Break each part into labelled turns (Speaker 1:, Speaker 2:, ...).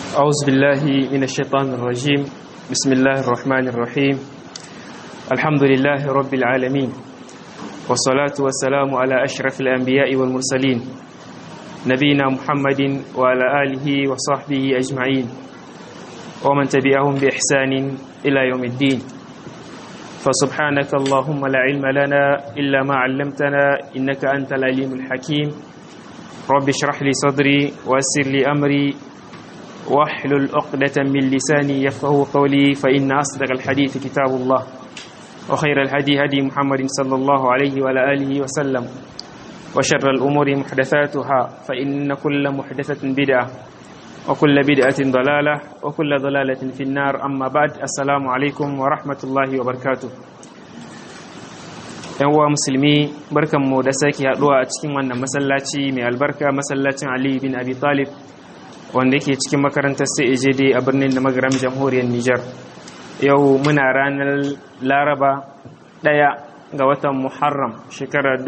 Speaker 1: أعوذ بالله من الشيطان الرجيم بسم الله الرحمن الرحيم الحمد لله رب العالمين والصلاة والسلام على أشرف الأنبياء والمرسلين نبينا محمد وعلى آله وصحبه أجمعين ومن تبعهم بإحسان إلى يوم الدين فسبحانك اللهم لا علم لنا إلا ما علمتنا إنك أنت العليم الحكيم رب اشرح لي صدري ويسر لي أمري واحلل عقدة من لساني يفقه قولي فإن أصدق الحديث كتاب الله وخير الهدي هدي محمد صلى الله عليه وعلى آله وسلم وشر الأمور محدثاتها فإن كل محدثة بدعة وكل بدعة ضلالة وكل ضلالة في النار أما بعد السلام عليكم ورحمة الله وبركاته yan uwa musulmi barkanmu da sake haduwa a cikin wannan masallaci mai albarka masallacin Ali bin Abi Talib wanda yake cikin makarantar CAJD a birnin da magaram jamhuriyar Nijar yau muna ranar Laraba ɗaya ga watan Muharram shekarar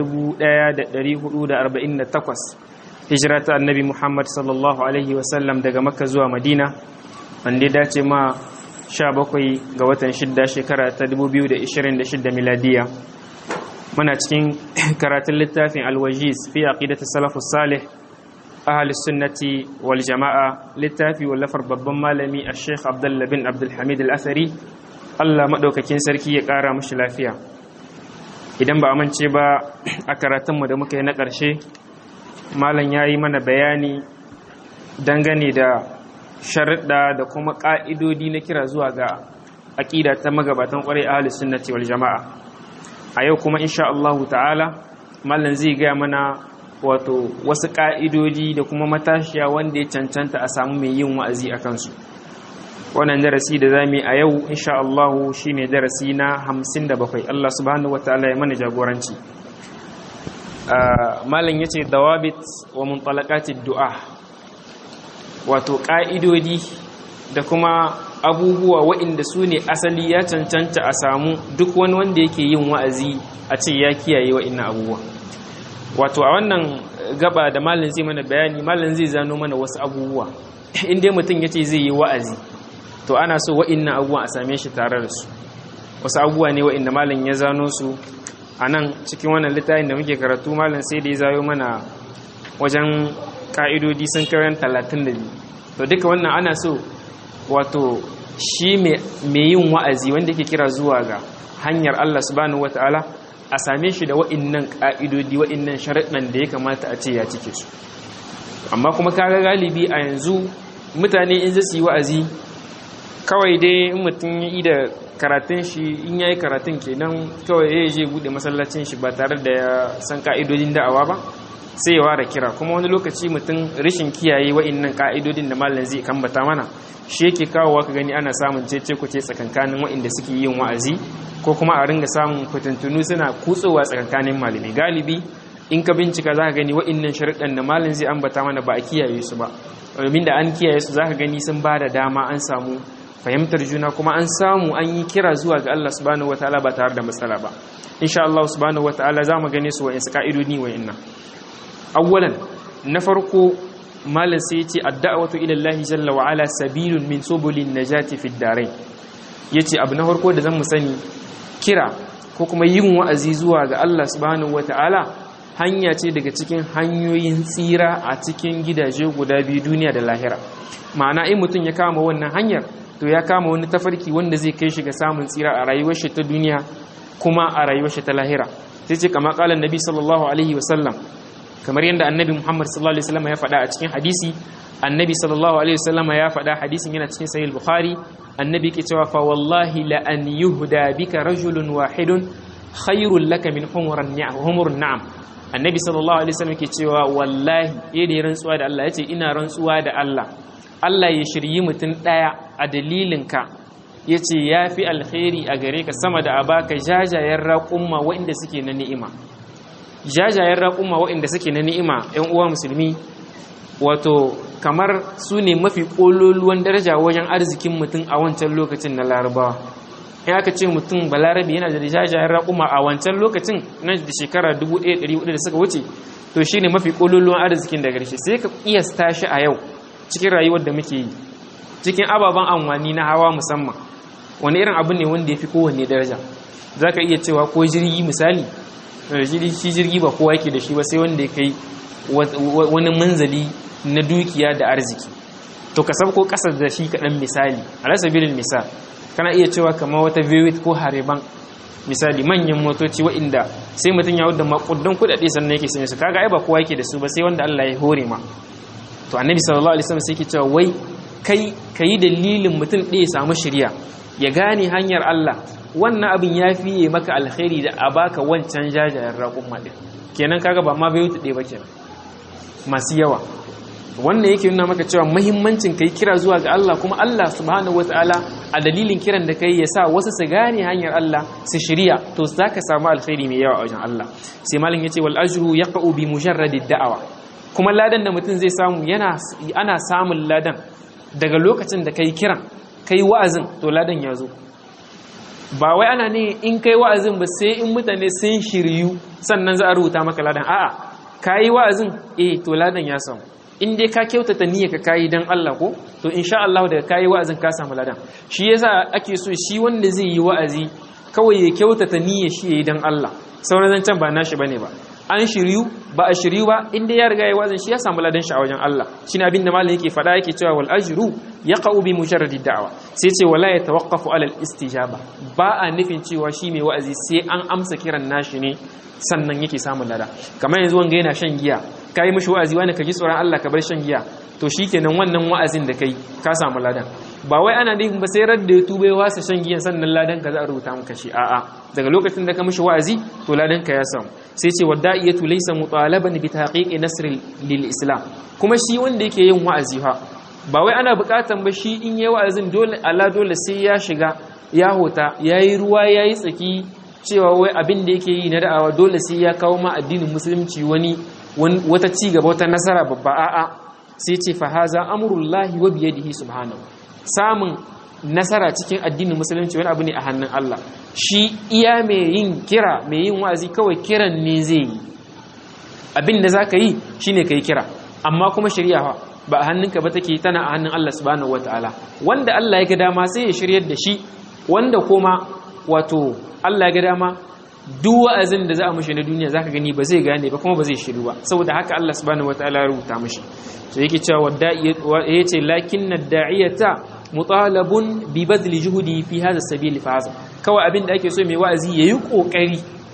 Speaker 1: 1448 hijira ta annabi Muhammad sallallahu alaihi wasallam daga Makka zuwa Madina wanda ya dace ma 17 ga watan 6 shekara ta 2026 miladiya muna cikin karatun littafin alwajiz fi aqidati salafus salih ahli sunnati wal jama'a littafi wallafar babban malami a sheikh abdullah bin abdulhamid al-athari allah maɗaukakin sarki ya ƙara mashi lafiya idan ba amince ba a karatunmu da muka yi na ƙarshe malam ya yi mana bayani dangane da sharuɗa da kuma ƙa'idodi na kira zuwa ga aƙida ta magabatan ƙwarai ahli sunnati wal jama'a a yau kuma insha Allahu ta'ala mallan zai gaya mana wato wasu ƙa'idodi da kuma matashiya wanda ya cancanta a samu mai yin wa'azi a kansu wannan darasi da za mu yi a yau insha Allahu shi ne darasi na hamsin da bakwai Allah subhanahu wa ta'ala ya mana jagoranci mallan ya ce dawabit wa muntalakatid du'a wato ƙa'idodi da kuma abubuwa waɗanda su ne asali ya cancanta a samu duk wani wanda yake yin wa'azi a ce ya kiyaye waɗannan abubuwa wato a wannan gaba da malin zai mana bayani malin zai zano mana wasu abubuwa inda mutum ya ce zai yi wa'azi to ana so waɗannan abubuwa a same shi tare da su wasu abubuwa ne waɗanda malin ya zano su a nan cikin wannan littafin da muke karatu malin sai da ya zayo mana wajen ka'idodi sun kayan talatin da biyu to duka wannan ana so wato shi mai yin wa'azi wanda ke kira zuwa ga hanyar Allah subhanahu wata'ala a same shi da wa'innan ƙa'idodi wa'innan sharaɗin da ya kamata a ce ya cike su amma kuma kaga galibi a yanzu mutane in zai yi wa'azi kawai dai in mutum ya yi da karatun shi in ya yi karatun kenan kawai ya je buɗe masallacin shi ba tare da ya san ƙa'idodin da'awa ba sai ya ware kira kuma wani lokaci mutum rashin kiyaye wa'innan ƙa'idodin da malam zai kambata mana shi yake kawowa ka gani ana samun cece kuce tsakankanin waɗanda suke yin wa'azi ko kuma a ringa samun kwatantunu suna kutsowa tsakankanin malamai galibi in ka bincika za ka gani waɗannan sharuɗan da malam zai ambata mana ba a kiyaye su ba domin da an kiyaye su za ka gani sun ba da dama an samu fahimtar juna kuma an samu an yi kira zuwa ga Allah subhanahu wataala ba tare da matsala ba insha Allah subhanahu wataala za mu gane su wa'insu ka'idodi wa'innan awwalan na farko malam sai ce adda'awatu ila Allah jalla wa ala sabilun min subulin najati fid darain yace abu na farko da zamu sani kira ko kuma yin wa'azi zuwa ga Allah subhanahu wataala hanya ce daga cikin hanyoyin tsira a cikin gidaje guda biyu duniya da lahira ma'ana in mutum ya kama wannan hanyar to ya kama wani tafarki wanda zai kai shi ga samun tsira a rayuwar shi ta duniya kuma a rayuwar shi ta lahira sai ce kama kalan nabi sallallahu alaihi wasallam kamar yadda annabi Muhammad sallallahu alaihi wasallam ya faɗa a cikin hadisi annabi sallallahu alaihi wasallam ya faɗa hadisin yana cikin sahih bukhari annabi ke cewa fa wallahi la an yuhda bika rajulun wahidun khairul laka min humuran ni'am humurun na'am annabi sallallahu alaihi wasallam ke cewa wallahi yayin da rantsuwa da Allah yace ina rantsuwa da Allah Allah ya shiryi mutum daya a dalilin ka yace yafi alkhairi a gare ka sama da abaka jajayen raƙumma waɗanda suke na ni'ima jajayen raƙuma waɗanda suke na ni'ima 'yan uwa musulmi wato kamar su ne mafi ƙololuwan daraja wajen arzikin mutum a wancan lokacin na larabawa in aka ce mutum balarabi yana da jajayen raƙuma a wancan lokacin na da shekara 1400 da suka wuce to shi ne mafi ƙololuwan arzikin da ƙarshe sai ka ƙiyasta shi a yau cikin rayuwar da muke yi cikin ababen amfani na hawa musamman wani irin abu ne wanda ya fi kowanne daraja za ka iya cewa ko jirgi misali shi jirgi ba kowa yake da shi ba sai wanda ya kai wani manzali na dukiya da arziki to ka sabko kasar da shi kaɗan misali alasabilin misal kana iya cewa kama wata viewit ko hariban misali manyan motoci waɗanda sai mutum ya wadda makudan kuɗaɗe sannan yake sanya su kaga ai ba kowa yake da su ba sai wanda Allah ya hore ma to annabi sallallahu alaihi wasallam sai yake cewa wai kai kayi dalilin mutum ɗaya samu shirya ya gane hanyar Allah wannan abin ya fiye maka alkhairi da a baka wancan jajayen raƙun maɗin kenan kaga ba ma bai wuce ɗaya ba kenan masu yawa wannan yake nuna maka cewa muhimmancin kai kira zuwa ga Allah kuma Allah subhanahu wataala a dalilin kiran da kai ya sa wasu su gane hanyar Allah su shirya to zaka samu alkhairi mai yawa a wajen Allah sai malam yace wal ajru yaqa'u bi mujarradid da'awa kuma ladan da mutum zai samu yana ana samun ladan daga lokacin da kai kiran kai wa'azin to ladan ya zo ba wai ana ne in kai wa'azin ba sai in mutane sun shiryu sannan za a rubuta maka ladan a'a kayi wa'azin eh to ladan ya samu in dai ka kyautata niyya ka kayi dan Allah ko to insha Allah daga kayi wa'azin ka samu ladan shi yasa ake so shi wanda zai yi wa'azi kawai ya kyautata niyya shi yayi dan Allah sauran zancan ba nashi bane ba an shiryu ba a shiryu ba inda ya riga ya wazin shi ya samu ladan shi a wajen Allah shine abin da malam yake faɗa yake cewa wal ajru yaqau bi mujarradi da'wa sai ce wala yatawaqqafu ala al istijaba ba a nufin cewa shi mai wa'azi sai an amsa kiran nashi ne sannan yake samun lada kamar yanzu wanga yana shan giya kai mishi wa'azi wani ka ji tsoron Allah ka bar shan giya to shikenan wannan wa'azin da kai ka samu ladan ba wai ana nufin ba sai radda ya tuba ya wasa shan giyan sannan ladan ka za a rubuta maka shi a'a daga lokacin da ka mishi wa'azi to ladan ka ya samu sai ce wadda'iyatu laysa mutalaban bi tahqiqi nasr lil islam kuma shi wanda yake yin wa'azi fa ba wai ana bukatan ba shi in yayi wa'azin dole ala dole sai ya shiga ya hota yayi ruwa yayi tsaki cewa wai abin da yake yi na da'awa dole sai ya kawo ma addinin musulunci wani wata ci gaba wata nasara babba a'a sai ce fa haza amrullahi wa biyadihi subhanahu samun nasara cikin addinin musulunci wani abu ne a hannun Allah shi iya mai yin kira mai yin wa'azi kawai kiran ne zai yi abin da za ka yi shi ne ka yi kira amma kuma shirya ba a hannunka ba take tana a hannun Allah subhanahu wata'ala wanda Allah ya ga dama sai ya shiryar da shi wanda kuma wato Allah ya ga dama duk wa'azin da za a mushi na duniya zaka gani ba zai gane ba kuma ba zai shiru ba saboda haka Allah subhanahu wata'ala ya rubuta mushi to yake cewa wadda yace lakinna da'iyata mutalabun bi badli juhudi fi hadha sabil fa haza kawai abin da ake so mai wa'azi yayi kokari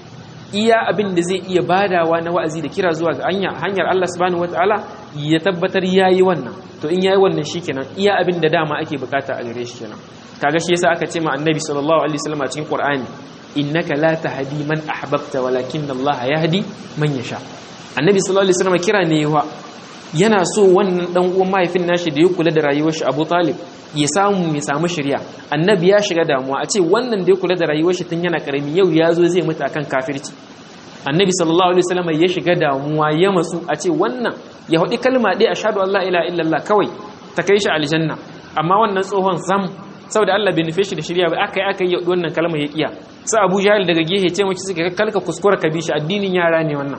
Speaker 1: iya abin da zai iya badawa na wa'azi da kira zuwa ga hanyar Allah subhanahu wataala ya tabbatar yayi wannan to in yayi wannan shikenan iya abin da dama ake bukata a gare shi kenan kaga shi yasa aka ce ma annabi sallallahu alaihi wasallam a cikin qur'ani innaka la tahdi man ahbabta walakin Allah yahdi man yasha annabi sallallahu alaihi wasallam kira ne yawa yana so wannan dan uwan mahaifin nashi da ya kula da rayuwar shi Abu Talib ya samu ya samu shirya annabi ya shiga damuwa a ce wannan da ya kula da rayuwar shi tun yana karami yau ya zo zai mutu akan kafirci annabi sallallahu alaihi wasallam ya shiga damuwa ya matsu a ce wannan ya haɗi kalma ɗaya ashhadu an la ilaha illallah kawai ta kai shi aljanna amma wannan tsohon zam saboda Allah bai nufe shi da shirya ba aka yi aka yi wannan kalma ya kiya sai Abu Jahil daga gehe ce mace suka kalka kuskura ka bi shi addinin yara ne wannan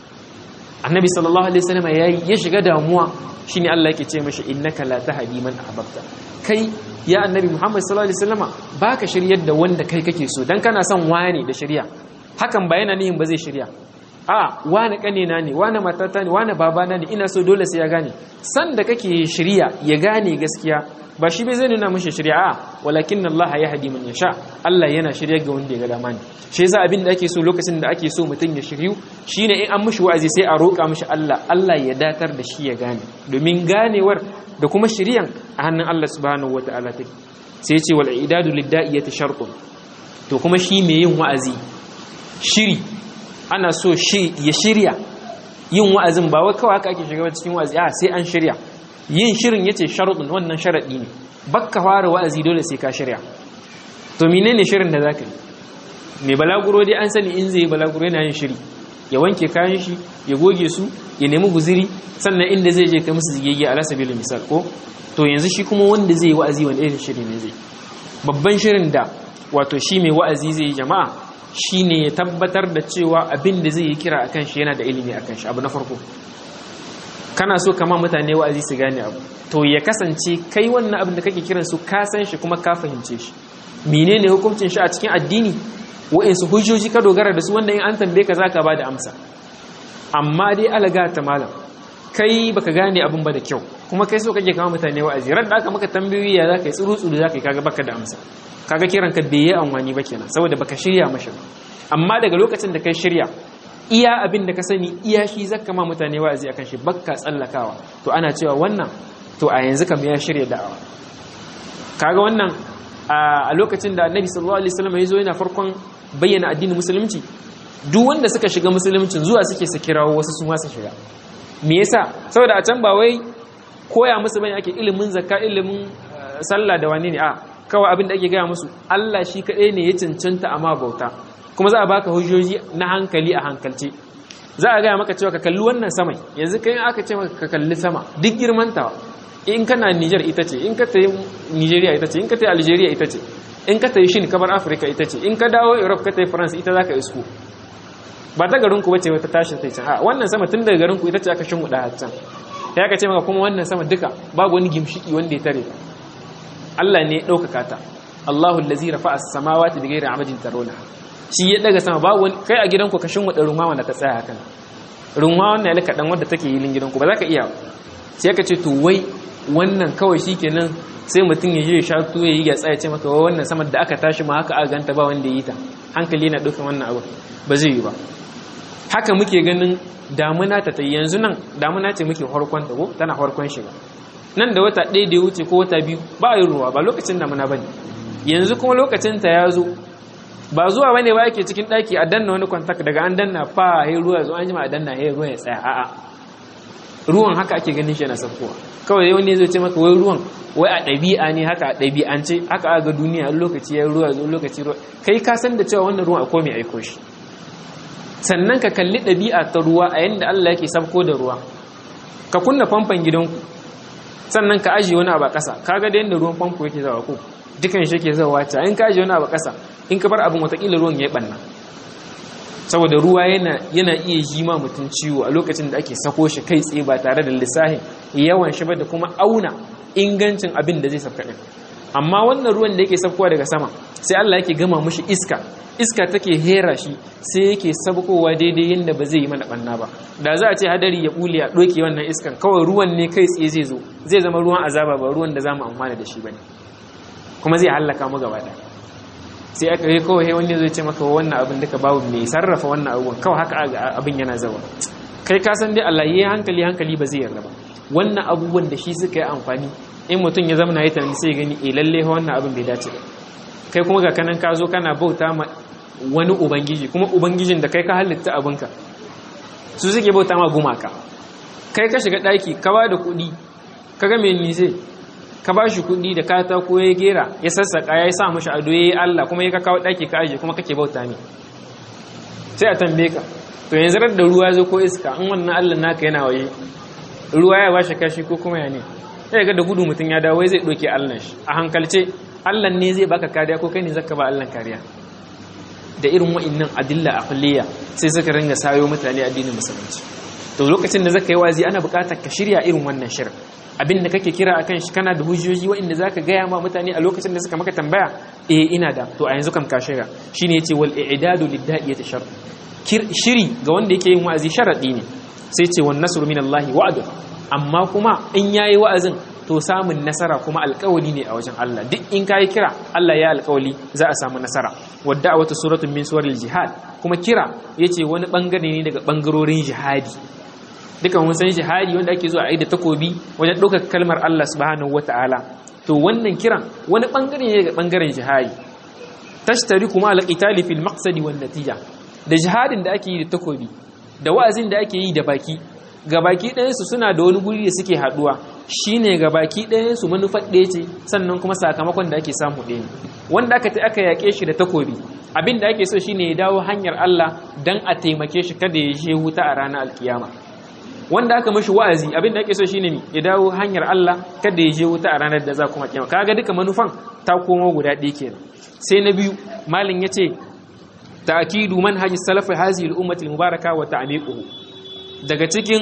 Speaker 1: annabi sallallahu alaihi wasallam ya shiga damuwa shine Allah yake ce mashi innaka la tahdi man ahbabta kai ya annabi Muhammad sallallahu alaihi wasallama baka shiryar da wanda kai kake so dan kana son wani da shirya hakan ba yana nihin ba zai shirya a wani kanena ne wani matata ne wani babana ne ina so dole sai ya gane san da kake shirya ya gane gaskiya ba shi bai zai nuna mashi shirya a walakin Allah ya hadi man yasha Allah yana shirya ga wanda ya ga dama ne shi yasa abin da ake so lokacin da ake so mutum ya shiryu shine in an mishi wa'azi sai a roƙa mishi Allah Allah ya datar da shi ya gane domin ganewar da kuma shiryan a hannun Allah subhanahu wataala take sai ce wal idadu lidda'iyati shartun to kuma shi mai yin wa'azi shiri ana so shi ya shirya yin wa'azin ba wai kawai haka ake shiga cikin wa'azi a sai an shirya yin shirin yace sharuɗin wannan sharaɗi ne bakka fara wa'azi dole sai ka shirya to menene shirin da zaka yi mai balaguro dai an sani in zai balaguro yana yin shiri ya wanke kayan shi ya goge su ya nemi guziri sannan inda zai je kai musu zigege ala sabilin misal ko to yanzu shi kuma wanda zai yi wa'azi wani irin shiri ne zai babban shirin da wato shi mai wa'azi zai yi jama'a shine ya tabbatar da cewa abin da zai yi kira akan shi yana da ilimi akan shi abu na farko kana so kama mutane wa'azi su gane abu to ya kasance kai wannan abin da kake kiran su ka san shi kuma ka fahimce shi menene hukuncin shi a cikin addini wa'insu hujjoji ka dogara da su wanda in an tambaye ka zaka bada amsa amma dai alaga ta malam kai baka gane abin ba da kyau kuma kai so kake kama mutane wa'azi ran da aka maka tambayoyi ya zaka yi tsuru tsuru zaka yi kaga baka da amsa kaga kiran ka bai yi amfani ba kenan saboda baka shirya mashi ba amma daga lokacin da kai shirya iya abin da ka sani iya shi zaka ma mutane wa'azi akan shi bakka tsallakawa to ana cewa wannan to a yanzu kam ya shirya da'awa kaga wannan a lokacin da annabi sallallahu alaihi wasallam ya zo yana farkon bayyana addinin musulunci duk wanda suka shiga musuluncin zuwa suke su kirawo wasu su ma su shiga me yasa saboda a can ba wai koya musu bane ake ilimin zakka ilimin sallah da wani ne a kawai abin da ake gaya musu Allah shi kaɗai ne ya cancanta amma bauta kuma za a baka hujjoji na hankali a hankalce za a gaya maka cewa ka kalli wannan samai yanzu kai aka ce maka ka kalli sama duk girmanta in kana Niger ita ce in ka tayi Nigeria ita ce in ka tayi Algeria ita ce in ka tayi Shin kabar Africa ita ce in ka dawo Europe ka tayi France ita zaka isko ba ta garin ku bace wata tashin sai can a wannan sama tun daga garin ku ita ce aka shin guda can sai aka ce maka kuma wannan sama duka babu wani gimshiki wanda ya tare ta Allah ne ya ɗaukaka ta Allahu allazi rafa'a as-samawati bighairi amadin tarawna shi ya daga sama babu wani kai a gidanku ka shin wada ruma wanda ta tsaya hakan ruma wannan ya lika dan wanda take yilin gidanku ba za ka iya sai ka ce to wai wannan kawai shikenan sai mutum ya je ya sha tuwo ya yi ya tsaya ce maka wai wannan sama da aka tashi ma haka aka ganta ba wanda ya yi ta hankali na ɗaukan wannan abu ba zai yi ba haka muke ganin damuna ta ta yanzu nan damuna ce muke harkon ta ko tana harkon shiga nan da wata ɗaya da ya wuce ko wata biyu ba a yi ruwa ba lokacin damuna ba ne yanzu kuma lokacin ta ya zo ba zuwa bane ba yake cikin ɗaki a danna wani kwantak daga an danna fa ya ruwa zo an jima a danna ya ruwa ya tsaya a'a ruwan haka ake ganin shi yana saukowa kawai wani zai ce maka wai ruwan wai a ɗabi'a ne haka a ɗabi'ance haka a ga duniya lokaci ya ruwa zo lokaci ruwa kai ka san da cewa wannan ruwan akwai mai aiko shi sannan ka kalli ɗabi'a ta ruwa a yadda Allah yake sabko da ruwa ka kunna famfon gidanku sannan ka ajiye wani abu a ƙasa ka ga da yadda ruwan famfo yake zawa ko dukan shi yake zawa ta in ka ajiye wani abu a ƙasa in ka bar abin watakila ruwan ya yi ɓanna saboda ruwa yana yana iya ji ma mutum ciwo a lokacin da ake sako shi kai tsaye ba tare da lissahin yawan shi ba da kuma auna ingancin abin da zai sabka ɗin amma wannan ruwan da yake sabkowa daga sama sai Allah yake gama mushi iska iska take hera shi sai yake sabkowa daidai yadda ba zai yi mana banna ba da za a ce hadari ya bule a doke wannan iskan kawai ruwan ne kai tsaye zai zo zai zama ruwan azaba ba ruwan da za mu amfana da shi bane kuma zai hallaka mu gaba ɗaya sai aka yi kawai wani zai ce maka wannan abin duka babu mai sarrafa wannan abubuwan kawai haka abin yana zawa kai ka san dai Allah yayi hankali hankali ba zai yarda ba wannan abubuwan da shi suka yi amfani in mutum ya zama na yi tunani sai gani eh lalle wannan abin bai dace ba kai kuma ga kanan ka zo kana bauta ma wani ubangiji kuma ubangijin da kai ka halitta abinka su suke bauta ma gumaka kai ka shiga daki ka ba da kuɗi ka ga mai nise ka ba shi kuɗi da katako ya gera ya sassaƙa ya sa mashi ado ya yi Allah kuma ya ka kawo ɗaki ka aje kuma kake bauta ne sai a tambaye ka to yanzu rar da ruwa zo ko iska in wannan Allah naka yana waje ruwa ya bashi kashi ko kuma ya ne sai ga da gudu mutum ya dawo zai ɗauke Allah shi a hankalce Allah ne zai baka kariya ko kai ne zaka ba Allah kariya da irin wa'annan adilla aqliya sai suka ringa sayo mutane addinin musulunci to lokacin da zaka yi wazi ana buƙatar ka shirya irin wannan shirin abin da kake kira akan shi kana da hujjoji waɗanda zaka gaya ma mutane a lokacin da suka maka tambaya eh ina da to a yanzu kam ka shirya shine yace wal i'dadu lid-da'iyati shart shiri ga wanda yake yin wa'azi sharadi ne sai ce wan nasru minallahi wa'd amma kuma in yayi wa'azin to samun nasara kuma alƙawali ne a wajen Allah duk in kai kira Allah ya alƙawali za a samu nasara wadda wata suratun min suwaril jihad kuma kira yace wani bangare ne daga bangarorin jihadi duka mun san jihadi wanda ake zuwa a da takobi wajen ɗaukar kalmar Allah subhanahu wata'ala to wannan kiran wani bangare ne daga bangaren jihadi tashtari kuma alqitali fil maqsadi wan natija da jihadin da ake yi da takobi da wa'azin da ake yi da baki ga baki ɗayansu suna da wani guri da suke haɗuwa shine ga baki ɗayansu manufar ɗaya ce sannan kuma sakamakon da ake samu ɗaya ne wanda aka aka yaƙe shi da takobi abin da ake so shine ya dawo hanyar Allah dan a taimake shi kada ya je wuta a ranar alkiyama wanda aka mashi wa'azi abin da ake so shine ya dawo hanyar Allah kada ya je wuta a ranar da za kuma kiyama kaga duka manufan ta komo guda ɗaya kenan sai na biyu malin yace ta'kidu manhaji salaf hazihi al-ummati al-mubaraka wa ta'miquhu daga cikin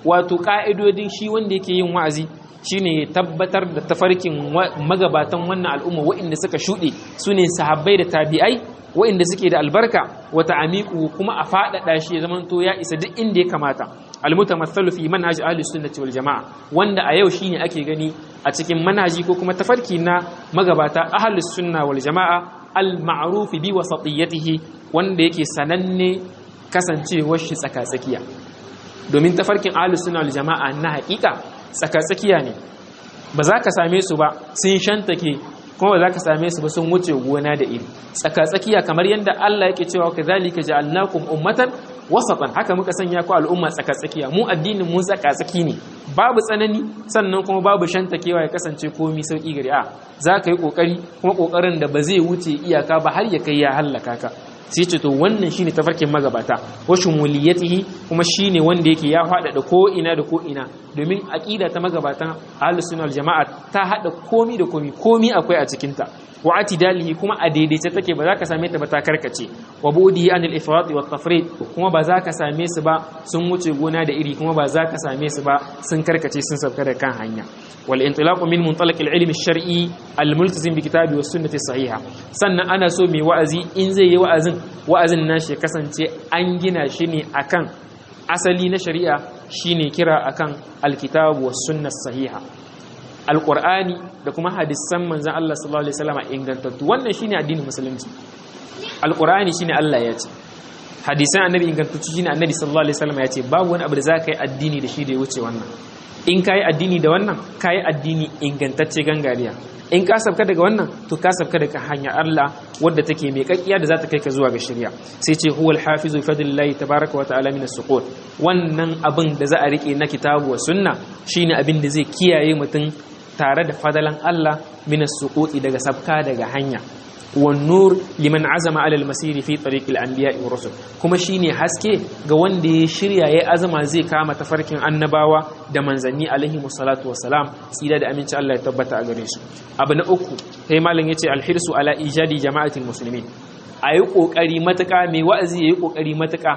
Speaker 1: wato ka'idodin shi wanda yake yin wa'azi shine ya tabbatar da tafarkin magabatan wannan al'umma waɗanda suka shuɗe su ne sahabbai da tabi'ai waɗanda suke da albarka wata amiku kuma a faɗaɗa shi ya zamanto ya isa duk inda ya kamata almutamathalu fi manhaj ahli sunnati wal jamaa wanda a yau shine ake gani a cikin manhaji ko kuma tafarki na magabata ahli sunna wal jamaa al ma'ruf bi wasatiyatihi wanda yake sananne kasancewar shi tsaka-tsakiya domin tafarkin ahli sunna wal jamaa na haƙiƙa tsaka-tsakiya ne ba za ka same su ba sun shantake kuma ba za ka same su ba sun wuce gona da iri tsaka-tsakiya kamar yadda Allah yake cewa ka zalika ja'alnakum ummatan wasatan haka muka sanya ku al'umma tsaka-tsakiya mu addinin mu tsaka-tsaki ne babu tsanani sannan kuma babu shantakewa ya kasance komi sauki gari a za ka yi kokari kuma kokarin da ba zai wuce iyaka ba har ya kai ya hallaka ka sai ce to wannan shine tafarkin magabata wa shumuliyatihi kuma shine wanda yake ya hada da ko ina da ko ina domin aqida ta magabatan ahlus sunna wal jamaa ta hada komi da komi komi akwai a cikin ta wa atidalihi kuma a daidaice take ba za ka same ta ba ta karkace wa budihi anil ifrat wa tafrid kuma ba za ka same su ba sun wuce gona da iri kuma ba za ka same su ba sun karkace sun sauka da kan hanya wal intilaqu min muntalaq al ilm al shar'i al multazim bi kitabi was sunnati sahiha sannan ana so mai wa'azi in zai yi wa'azin wa'azin nashi ya kasance an gina shi ne akan asali na shari'a shine kira akan alkitabu was sunnah sahiha alqur'ani da kuma hadisan manzon Allah sallallahu alaihi wasallam ingantattu wannan shine addinin musulunci alqur'ani shine Allah ya ce hadisan annabi ingantattu shine annabi sallallahu alaihi wasallam ya ce babu wani abu da zaka yi addini da shi da ya wuce wannan in ka yi addini da wannan ka yi addini ingantacce gangariya in ka sabka daga wannan to ka sabka daga hanyar Allah wadda take mai kakkiya da za ta kai ka zuwa ga shirya sai ce huwal hafizu fadlillahi tabaraka wa ta'ala min as-suqut wannan abin da za a rike na kitabu wa sunna shine abin da zai kiyaye mutum tare da fadalan Allah min as-suquti daga sabka daga hanya والنور liman azama alal masiri fi tariqil anbiya'i wa rusul kuma shine haske ga wanda ya shirya ya azama zai kama tafarkin annabawa da manzanni alaihi musallatu wassalam tsira da aminci Allah ya tabbata a gare su abu na uku sai malam yace alhirsu ala ijadi jama'atil muslimin ayi kokari matuka mai wa'azi yayi kokari matuka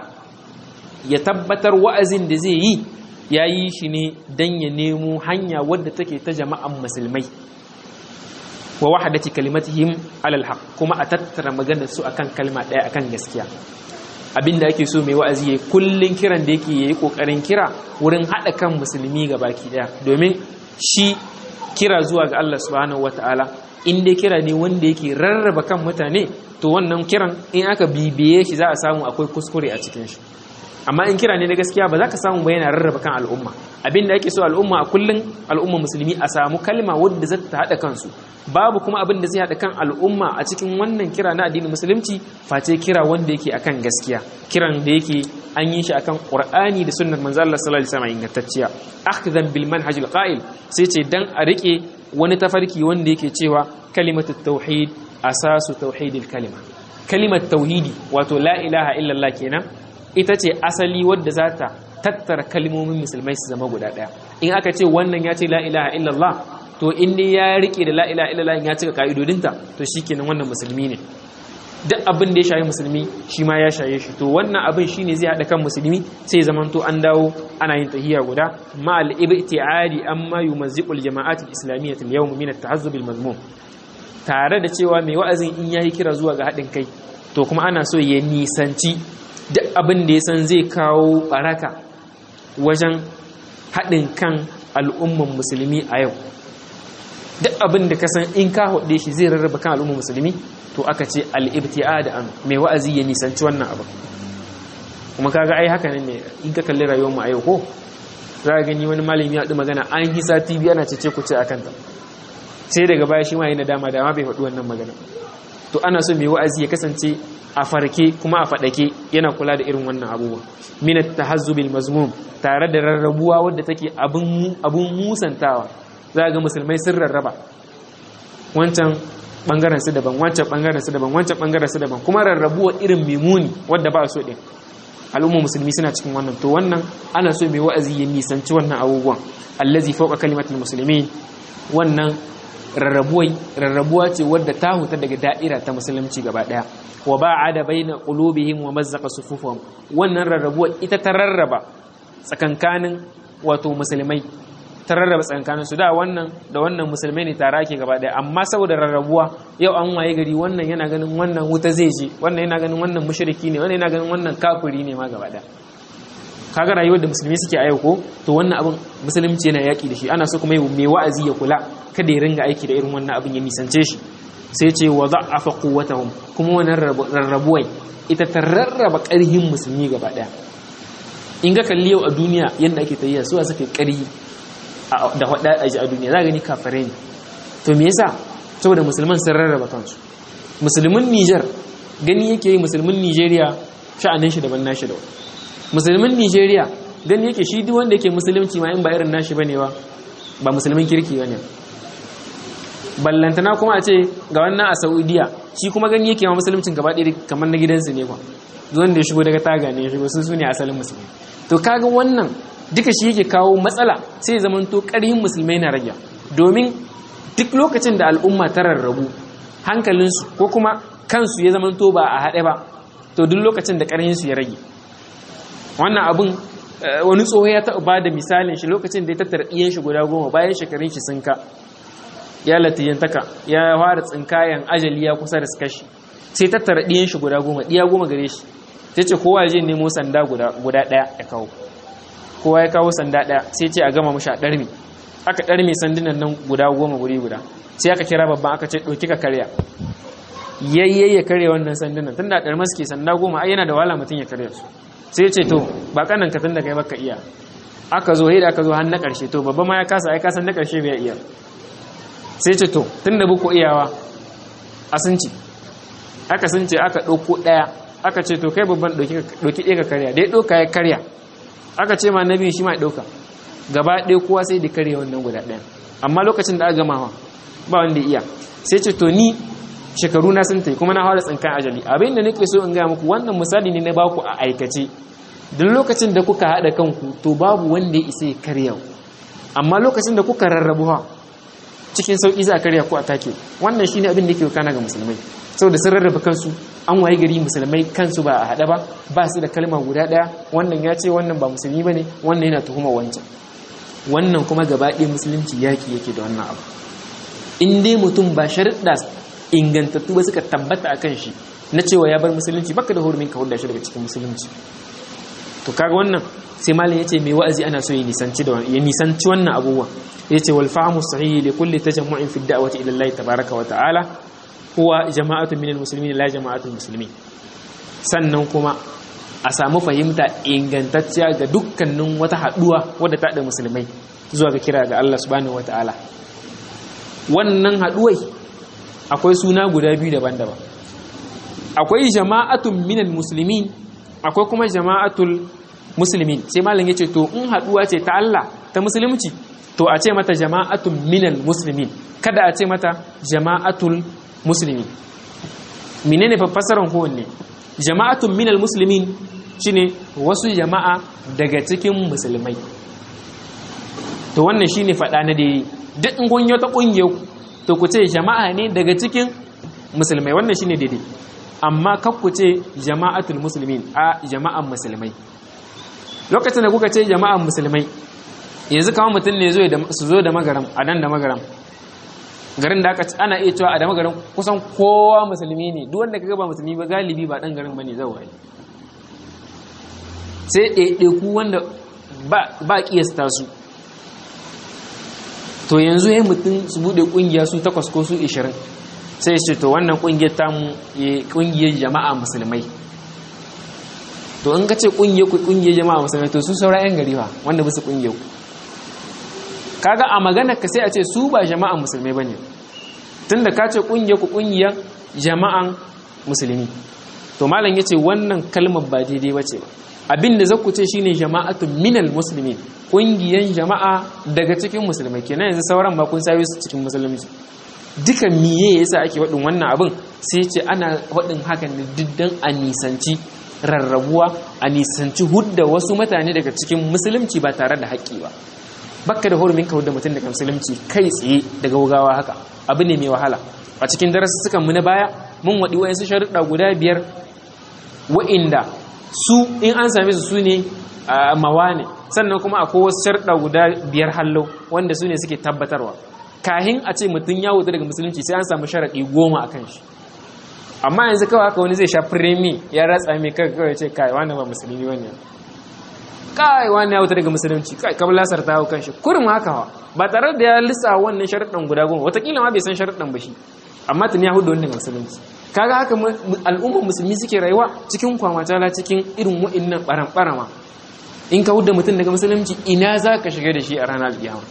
Speaker 1: ya tabbatar wa'azin da zai yi yayi shi ne dan ya nemo hanya wadda take ta jama'an musulmai wa wahadati kalimatihim alal haq kuma a tattara maganar su akan kalma ɗaya akan gaskiya abinda ake so mai wa'azi yayi kullun kiran da yake yayi kokarin kira wurin hada kan musulmi baki daya domin shi kira zuwa ga Allah subhanahu wataala in dai kira ne wanda yake rarraba kan mutane to wannan kiran in aka bibiye shi za a samu akwai kuskure a cikin shi amma in kira ne na gaskiya ba za ka samu ba yana rarraba kan al'umma abin da ake so al'umma a kullum al'umma musulmi a samu kalma wadda za ta haɗa kansu babu kuma abin da zai haɗa kan al'umma a cikin wannan kira na addinin musulunci face kira wanda yake akan gaskiya kiran da yake an yi shi akan qur'ani da sunnar manzo Allah sallallahu alaihi wasallam ingantacciya akhdan bil manhaj al qa'il sai ce dan a rike wani tafarki wanda yake cewa kalimatut tauhid asasu tauhidil kalima kalimat tauhidi wato la ilaha illallah kenan ita ce asali wadda za ta tattara kalmomin musulmai su zama guda ɗaya in aka ce wannan ya ce la ilaha illallah to in dai ya rike da la ilaha illallah ya cika ka'idodinta to shikenan wannan musulmi ne duk abin da ya shayi musulmi shi ma ya shaye shi to wannan abin shine zai haɗa kan musulmi sai zamanto an dawo ana yin tahiyya guda ma al ibtiadi amma yumazziqul jama'at al islamiyyah al yawm min at tahazzub al mazmum tare da cewa mai wa'azin in yayi kira zuwa ga haɗin kai to kuma ana so ya nisanci duk abin da ya san zai kawo baraka wajen haɗin kan al'umman musulmi a yau duk abin da ka san in ka haɗe shi zai rarraba kan al'umman musulmi to aka ce al'ibti'a da an mai wa'azi ya nisanci wannan abin kuma kaga ai haka ne in ka kalli rayuwarmu a yau ko za ka gani wani malami ya haɗu magana an hisa tv ana cece ku ce a kanta sai daga baya shi ma yi nadama dama bai faɗi wannan magana to ana so mai wa'azi ya kasance a farke kuma a faɗake yana kula da irin wannan abubuwa minat tahazzubil mazmum tare da rarrabuwa wadda take abun musantawa za ga musulmai sun rarraba wancan bangaren su daban wancan bangaren su daban wancan bangaren su daban kuma rarrabuwa irin mimuni wadda ba so din al'umma musulmi suna cikin wannan to wannan ana so mai wa'azi ya nisanci wannan abubuwan allazi fawqa kalimatul muslimin wannan rarrabuwa ce wadda ta huta daga da'ira ta musulunci gaba daya wa ba'ada baina qulubihim wa mazzaqa sufufuhum wannan rarrabuwa ita ta rarraba tsakankanin wato musulmai ta rarraba tsakanin su da wannan da wannan musulmai ne tare ake gaba daya amma saboda rarrabuwa yau an waye gari wannan yana ganin wannan wuta zai je wannan yana ganin wannan mushriki ne wannan yana ganin wannan kafiri ne ma gaba daya kaga rayuwar da musulmi suke a yau ko to wannan abin musulunci yana yaki da shi ana so kuma mai wa'azi ya kula kada ya ringa aiki da irin wannan abin ya nisance shi sai ce wa za'afa quwwatahum kuma wannan rarrabuwai ita ta rarraba ƙarhin musulmi gaba daya in ga kalli yau a duniya yadda ake tayyiya su suka ƙarhi da hada a a duniya za gani kafare ne to me yasa saboda musulman sun rarraba kansu musulmin Niger gani yake yi musulmin Nigeria sha'anin shi daban nashi da musulmin Nigeria gani yake shi duk wanda yake musulunci ma in ba irin nashi bane ba ba musulmin kirki bane ballantana kuma a ce ga wannan a Saudiya shi kuma gani yake ma musuluncin gaba ɗaya kamar na gidansu ne kwa wanda ya shigo daga taga ne ya shigo sun su ne asalin musulmi to kaga wannan duka shi yake kawo matsala sai zaman to ƙarhin musulmai na rage domin duk lokacin da al'umma ta rarrabu hankalinsu ko kuma kansu ya zaman to ba a haɗe ba to duk lokacin da ƙarhinsu ya rage wannan abin wani tsoho ya taɓa ba da misalin shi lokacin da ya tattara ɗiyan shi guda goma bayan shekarun shi sun ka ya latiyantaka ya fara tsinkayen ajali ya kusa da su kashi sai tattara ɗiyan shi guda goma ɗiya goma gare shi sai ce kowa ya je nemo sanda guda ɗaya ya kawo kowa ya kawo sanda ɗaya sai ce a gama mashi a ɗarmi aka ɗarmi sandunan nan guda goma guri guda sai aka kira babban aka ce ɗauki ka karya yayye ya karya wannan sandunan tun da ɗarma suke sanda goma ai yana da wahala mutum ya karya su sai ce to ba kanan ka tun da kai baka iya aka zo da aka zo har na ƙarshe to babba ma ya kasa ai kasan na ƙarshe bai iya sai ce to tun da buku iyawa a sun ci aka sun ce aka ɗauko ɗaya aka ce to kai babban ɗauki ɗaya ka karya dai ɗauka ya karya aka ce ma na biyu shi ma ya ɗauka gaba ɗaya kowa sai da karya wannan guda ɗaya amma lokacin da aka gama ba wanda iya sai ce to ni shekaru na sun tai kuma na fara tsinkan ajali abin da nake so in gaya muku wannan misali ne na baku a aikace duk lokacin da kuka haɗa kanku to babu wanda ya isa ya karya amma lokacin da kuka rarrabu ha cikin sauƙi za a karya ku a take wannan shine abin da ke kana ga musulmai saboda sun rarraba kansu an waye gari musulmai kansu ba a haɗa ba ba su da kalma guda ɗaya wannan ya ce wannan ba musulmi ba ne wannan yana tuhuma wancan wannan kuma gaba ɗaya musulunci yaƙi yake da wannan abu in dai mutum ba sharuɗa ingantattu ba suka tabbata a kan shi na cewa ya bar musulunci baka da hurumin ka hulɗa shi daga cikin musulunci to kaga wannan sai malam yace mai wa'azi ana so ya nisanci da ya nisanci wannan abubuwa yace wal fahmu sahih li kulli tajammu'in fi da'wati ila Allah tabaaraka wa ta'ala huwa jama'atun minal muslimin la jama'atul muslimin sannan kuma a samu fahimta ingantacciya ga dukkanin wata haduwa wadda ta da musulmai zuwa ga kira ga Allah subhanahu wataala wannan haduwai akwai suna guda biyu daban-daban akwai jama'atun minal muslimin akwai kuma jama'atul muslimin sai malam yace to in haduwa ce ta Allah ta musulunci to a ce mata jama'atun minal muslimin kada a ce mata jama'atul musulmi menene fassarar kowanne jama'atun minal muslimin shine wasu jama'a daga cikin musulmai to wannan shine fada na dai duk in kun ta kungiyar to ku ce jama'a ne daga cikin musulmai wannan shine daidai amma kar ku ce jama'atul muslimin a jama'an musulmai lokacin da kuka ce jama'an musulmai yanzu kawai mutum ne su zo da magaram a nan da magaram garin da aka ana iya cewa a da magarin kusan kowa musulmi ne duk wanda kaga ba musulmi ba galibi ba dan garin bane zawaye sai ɗaiɗaiku wanda ba kiyasta su to yanzu ya mutum su buɗe ƙungiya su takwas ko su ishirin sai ce to wannan ƙungiyar tamu ƙungiyar jama'a musulmai to in ka ce ƙungiyar ku ƙungiyar jama'a musulmai to su saura 'yan gari ba wanda bisa ƙungiyar ku kaga a magana ka sai a ce su ba jama'an musulmai bane tunda ka ce kungiyar ku kungiyar jama'an musulmi to malam yace wannan kalmar ba daidai bace ba abinda zaku ce shine jama'atun minal muslimin kungiyan jama'a daga cikin musulmai kenan yanzu sauran ba kun sayo su cikin musulunci duka miye yasa ake wadin wannan abin sai ce ana wadin hakan ne diddan a nisanci rarrabuwa a nisanci hudda wasu mutane daga cikin musulunci ba tare da haƙƙi ba bakka da hurumin ka da mutum daga musulunci kai tsaye daga wugawa haka abu ne mai wahala a cikin darassukan mu na baya mun waɗi wayansu sharuɗa guda biyar wa'inda su in an same su su ne mawa ne sannan kuma akwai wasu sharɗa guda biyar hallo wanda su ne suke tabbatarwa kahin a ce mutum ya wuta daga musulunci sai an samu sharaɗi goma a kan shi amma yanzu kawai haka wani zai sha firemi ya ratsa mai kai kawai ce kai wani ba musulmi wani kai wani ya wuta daga musulunci kai kamar lasar ta hau kan shi kurum haka wa ba tare da ya lissa wannan sharaɗin guda goma watakila ma bai san sharaɗin ba shi amma tun ya hudu wani daga musulunci kaga haka al'ummar musulmi suke rayuwa cikin kwamatala cikin irin wa'innan ɓaran-ɓarama in ka hudu mutum daga musulunci ina za ka shiga da shi a ranar alƙiyama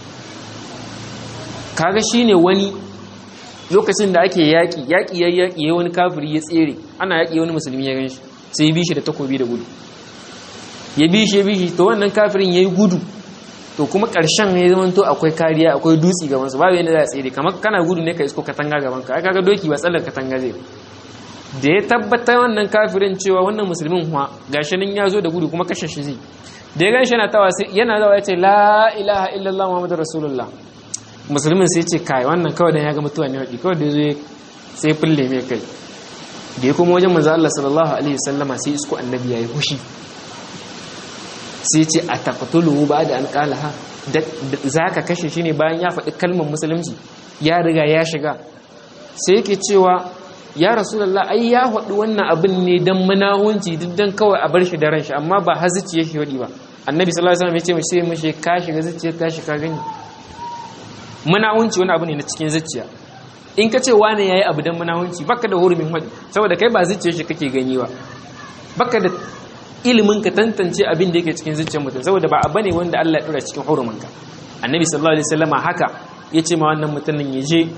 Speaker 1: kaga shi ne wani lokacin da ake yaƙi yaƙi ya yaƙi ya wani kafiri ya tsere ana yaƙi wani musulmi ya gan shi sai ya bi shi da takobi da gudu ya bi shi ya bi shi to wannan kafirin ya yi gudu to kuma ƙarshen ya zama to akwai kariya akwai dutse gaban su babu yadda za a tsere kamar kana gudu ne ka isko katanga gaban ka kaga doki ba tsallar katanga zai da ya tabbata wannan kafirin cewa wannan musulmin kuwa gashi nan ya zo da gudu kuma kashe shi zai da ya ganshi yana tawa yana zawa ya ce la ilaha illallah muhammadu rasulullah musulmin sai ce kai wannan kawai dan ya ga mutuwa ne wadi kawai da zo sai fulle mai kai da ya kuma wajen manzo Allah sallallahu alaihi wasallama sai isko annabi yayi hushi sai ce a taqtuluhu ba da an qalaha zaka kashe shi ne bayan ya faɗi kalmar musulunci ya riga ya shiga sai yake cewa ya rasulullah ai ya faɗi wannan abin ne dan munahunci duk dan kawai a bar shi da ranshi amma ba hazici yake wadi ba annabi sallallahu alaihi wasallam ya ce mu sai mishi ka shiga zuciyar ka shi ka gani munahunci wani abu ne na cikin zuciya in ka ce wane yayi abu dan munahunci baka da hurumin wadi saboda kai ba zuciyar shi kake gani ba baka da ilimin ka tantance abin da yake cikin zuciyar mutum saboda ba abu ne wanda Allah ya dora cikin hurumin ka annabi sallallahu alaihi wasallam haka yace ma wannan mutumin ya je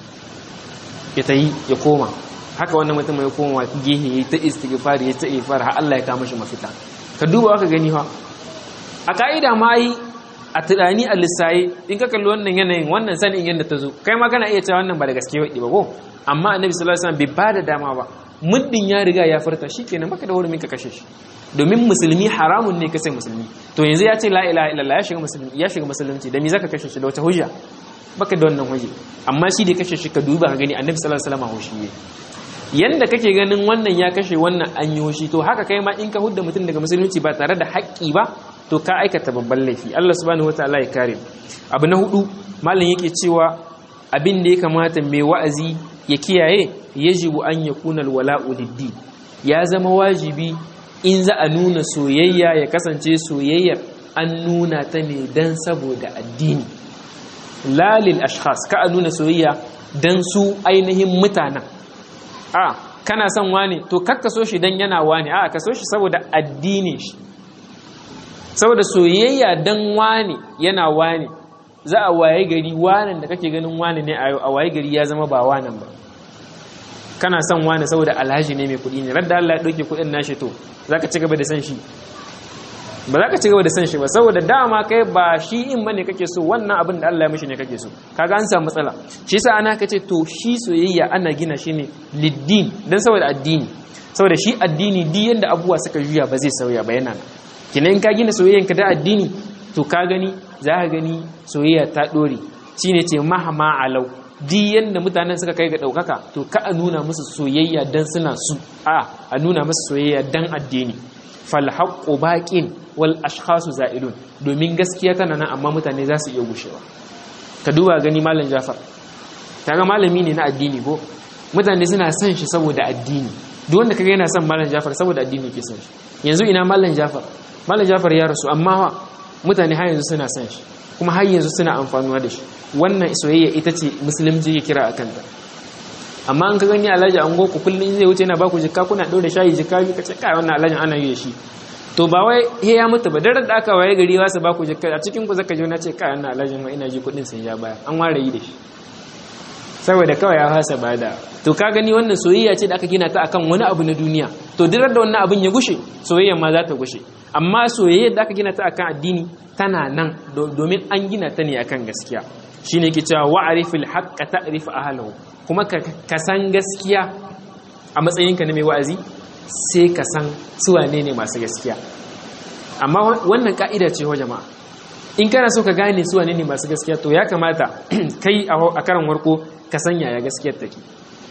Speaker 1: ya tayi ya koma haka wannan mutum ya koma gehe ya ta istighfar ya ta ifar har Allah ya kama shi mafita ka duba ka gani fa a ka'ida ma yi a tunani a lissaye in ka kalli wannan yanayin wannan sanin yadda ta zo kai ma kana iya cewa wannan ba da gaske ba ko amma annabi sallallahu alaihi wasallam bai bada dama ba muddin ya riga ya furta shikenan maka da hurumin ka kashe shi domin musulmi haramun ne kasai musulmi to yanzu ya ce la ilaha illallah ya shiga musulmi ya shiga musulunci da me zaka kashe shi da wata hujja baka da wannan hujja amma shi da kashe shi ka duba ka gani annabi sallallahu alaihi wasallam hoshi ne yanda kake ganin wannan ya kashe wannan an yi hoshi to haka kai ma in ka hudda mutum daga musulunci ba tare da haƙƙi ba to ka aikata babban laifi Allah subhanahu wataala ya kare abu na hudu malam yake cewa abin da ya kamata mai wa'azi ya kiyaye yajibu an yakuna alwala'u liddi ya zama wajibi in za a nuna soyayya ya kasance soyayyar an nuna ta ne dan saboda addini lalil ashkhas ka a nuna soyayya dan su ainihin mutanen a kana son wani to kakka so shi dan yana wani a ka so shi saboda addini shi saboda soyayya dan wani yana wani za a waye gari wanan da kake ganin wani ne a waye gari ya zama ba wanan ba kana son wani saboda alhaji ne mai kuɗi ne radda Allah ya ɗauke kuɗin nashi to za ka ci gaba da san shi ba za ka ci gaba da san shi ba saboda dama kai ba shi in bane kake so wannan abin da Allah ya mishi ne kake so kaga an samu matsala shi yasa ana kace to shi soyayya ana gina shi ne liddin dan saboda addini saboda shi addini di yanda abubuwa suka juya ba zai sauya ba yana nan kina in ka gina soyayyan ka da addini to ka gani za ka gani soyayya ta dore shine ce mahama alau di yanda mutanen suka kai ga daukaka to ka a nuna musu soyayya dan suna su a a nuna musu soyayya dan addini fal haqqu baqin wal ashkhasu za'ilun domin gaskiya tana nan amma mutane za su iya gushewa ka duba gani malam Jafar kaga malami ne na addini ko mutane suna son shi saboda addini duk wanda kaga yana son malam Jafar saboda addini ke son shi yanzu ina malam Jafar malam Jafar ya rasu amma mutane har yanzu suna son shi kuma har yanzu suna amfanuwa da shi wannan soyayya ita ce musulunci ya kira akan ta amma an ka gani alhaji an goku kullum zai wuce yana baku jikka kuna ɗaure shayi jikka biyu kace kai wannan alhajin ana yi da shi to ba wai he ya mutu ba daren da aka waye gari wasu baku jikka a cikin ku zaka ji na ce kai wannan alhajin ma ina ji kuɗin sai ya baya an ware yi da shi saboda kawai ya fasa bada to ka gani wannan soyayya ce da aka gina ta akan wani abu na duniya to duk da wannan abin ya gushe soyayya ma za ta gushe amma soyayya da aka gina ta akan addini tana nan domin an gina ta ne akan gaskiya shine yake cewa wa'rifil haqqa ta'rif ahlahu kuma ka san gaskiya a matsayinka na mai wa'azi sai ka san su wane ne masu gaskiya amma wannan ka'ida ce wa jama'a in kana so ka gane su wane ne masu gaskiya to ya kamata kai a karan warko ka san yaya gaskiyar take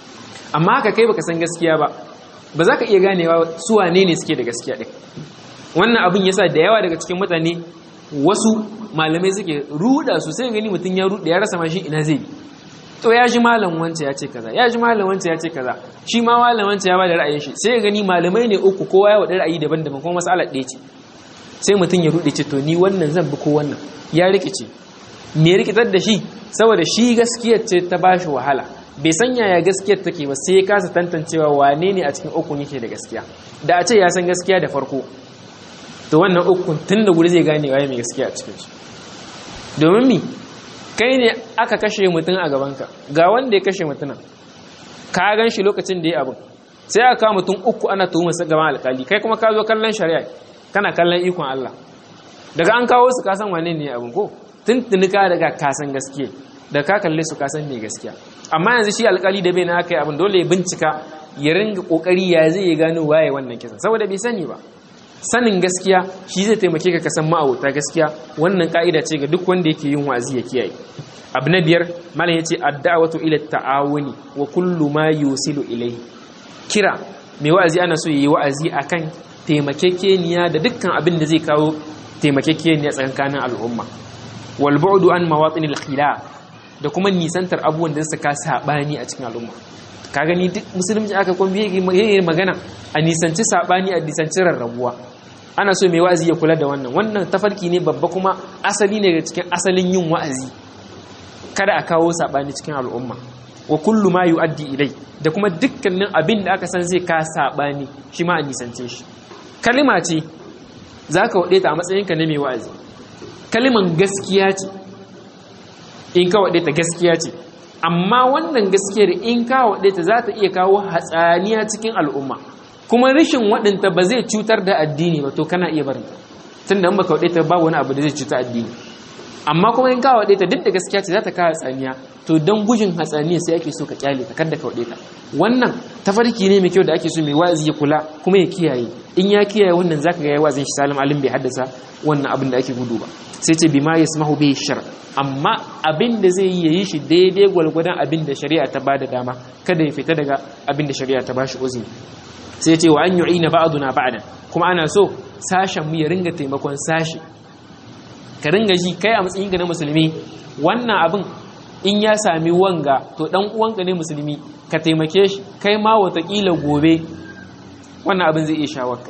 Speaker 1: amma haka kai baka san gaskiya ba ba za ka iya ganewa su wane ne suke da gaskiya ɗin wannan abin yasa da yawa daga cikin mutane wasu malamai suke ruda su sai gani mutum ya ruda ya rasa ma shi ina zai bi to ya ji malam wance ya ce kaza ya ji malam wance ya ce kaza shi ma malam wance ya bada ra'ayin shi sai gani malamai ne uku kowa ya wada ra'ayi daban-daban kuma mas'alar ɗaya ce sai mutum ya rude ce to ni wannan zan bi ko wannan ya rikice me rikitar da shi saboda shi gaskiyar ce ta bashi wahala bai san yaya gaskiyar take ba sai ya kasa tantancewa wane ne a cikin ukun yake da gaskiya da a ce ya san gaskiya da farko to wannan ukun tun da guri zai gane waye mai gaskiya a cikin su domin mi kai ne aka kashe mutum a gabanka ga wanda ya kashe mutumin ka gan shi lokacin da ya abin sai aka kawo mutum uku ana tuhumar su gaban alkali kai kuma ka zo kallon shari'a kana kallon ikon Allah daga an kawo su kasan wane ne abin ko tuntuni ka daga kasan gaskiya da ka kalle su kasan ne gaskiya amma yanzu shi alkali da bai na aka yi abin dole ya bincika ya ringa kokari ya zai ya gano waye wannan kisan saboda bai sani ba sanin gaskiya shi zai taimake ka kasan ma'auta gaskiya wannan ka'ida ce ga duk wanda yake yin wa'azi ya kiyaye abu na biyar malam yace ad-da'watu ila ta'awuni wa kullu ma yusilu ilayhi kira mai wa'azi ana so yayi wa'azi akan taimakekeniya da dukkan abin da zai kawo taimakekeniya tsakanin al'umma wal bu'du an mawatin al-khilaf da kuma nisantar abubuwan da suka sabani a cikin al'umma ka gani duk musulunci aka kuma yayi magana a nisanci sabani a nisanci rarrabuwa ana so mai wa'azi ya kula da wannan wannan tafarki ne babba kuma asali ne daga cikin asalin yin wa'azi kada a kawo sabani cikin al'umma wa kullu ma yu'addi ilai da kuma dukkanin abin da aka san zai ka sabani shi ma a nisance shi kalima ce zaka wade ta a matsayinka na mai wa'azi kaliman gaskiya ce in ka wade ta gaskiya ce amma wannan gaskiyar in ka wade ta za ta iya kawo hatsaniya cikin al'umma kuma rashin waɗanta ba zai cutar da addini ba to kana iya barinta tunda in baka wade ta ba wani abu da zai cuta addini amma kuma in ka wade ta duk da gaskiya ce za ta kawo hatsaniya to don gujin hatsaniya sai ake so ka kyale ta kada ka wade ta wannan tafarki ne mai kyau da ake so mai wa'azi ya kula kuma ya kiyaye in ya kiyaye wannan zaka ga ya wa'azin shi salim alim bai haddasa wannan abin da ake gudu ba sai ce bima yasmahu bihi shar amma abin da zai yi yayi shi daidai gwalgwadon abin da shari'a ta bada dama kada ya fita daga abin da shari'a ta bashi uzuri sai ce wa an yu'ina ba'duna ba'dan kuma ana so sashen mu ya ringa taimakon sashi ka ringa ji kai a matsayin ka na musulmi wannan abin in ya sami wanga to dan uwanka ne musulmi ka taimake shi kai ma watakila gobe wannan abin zai iya shawarka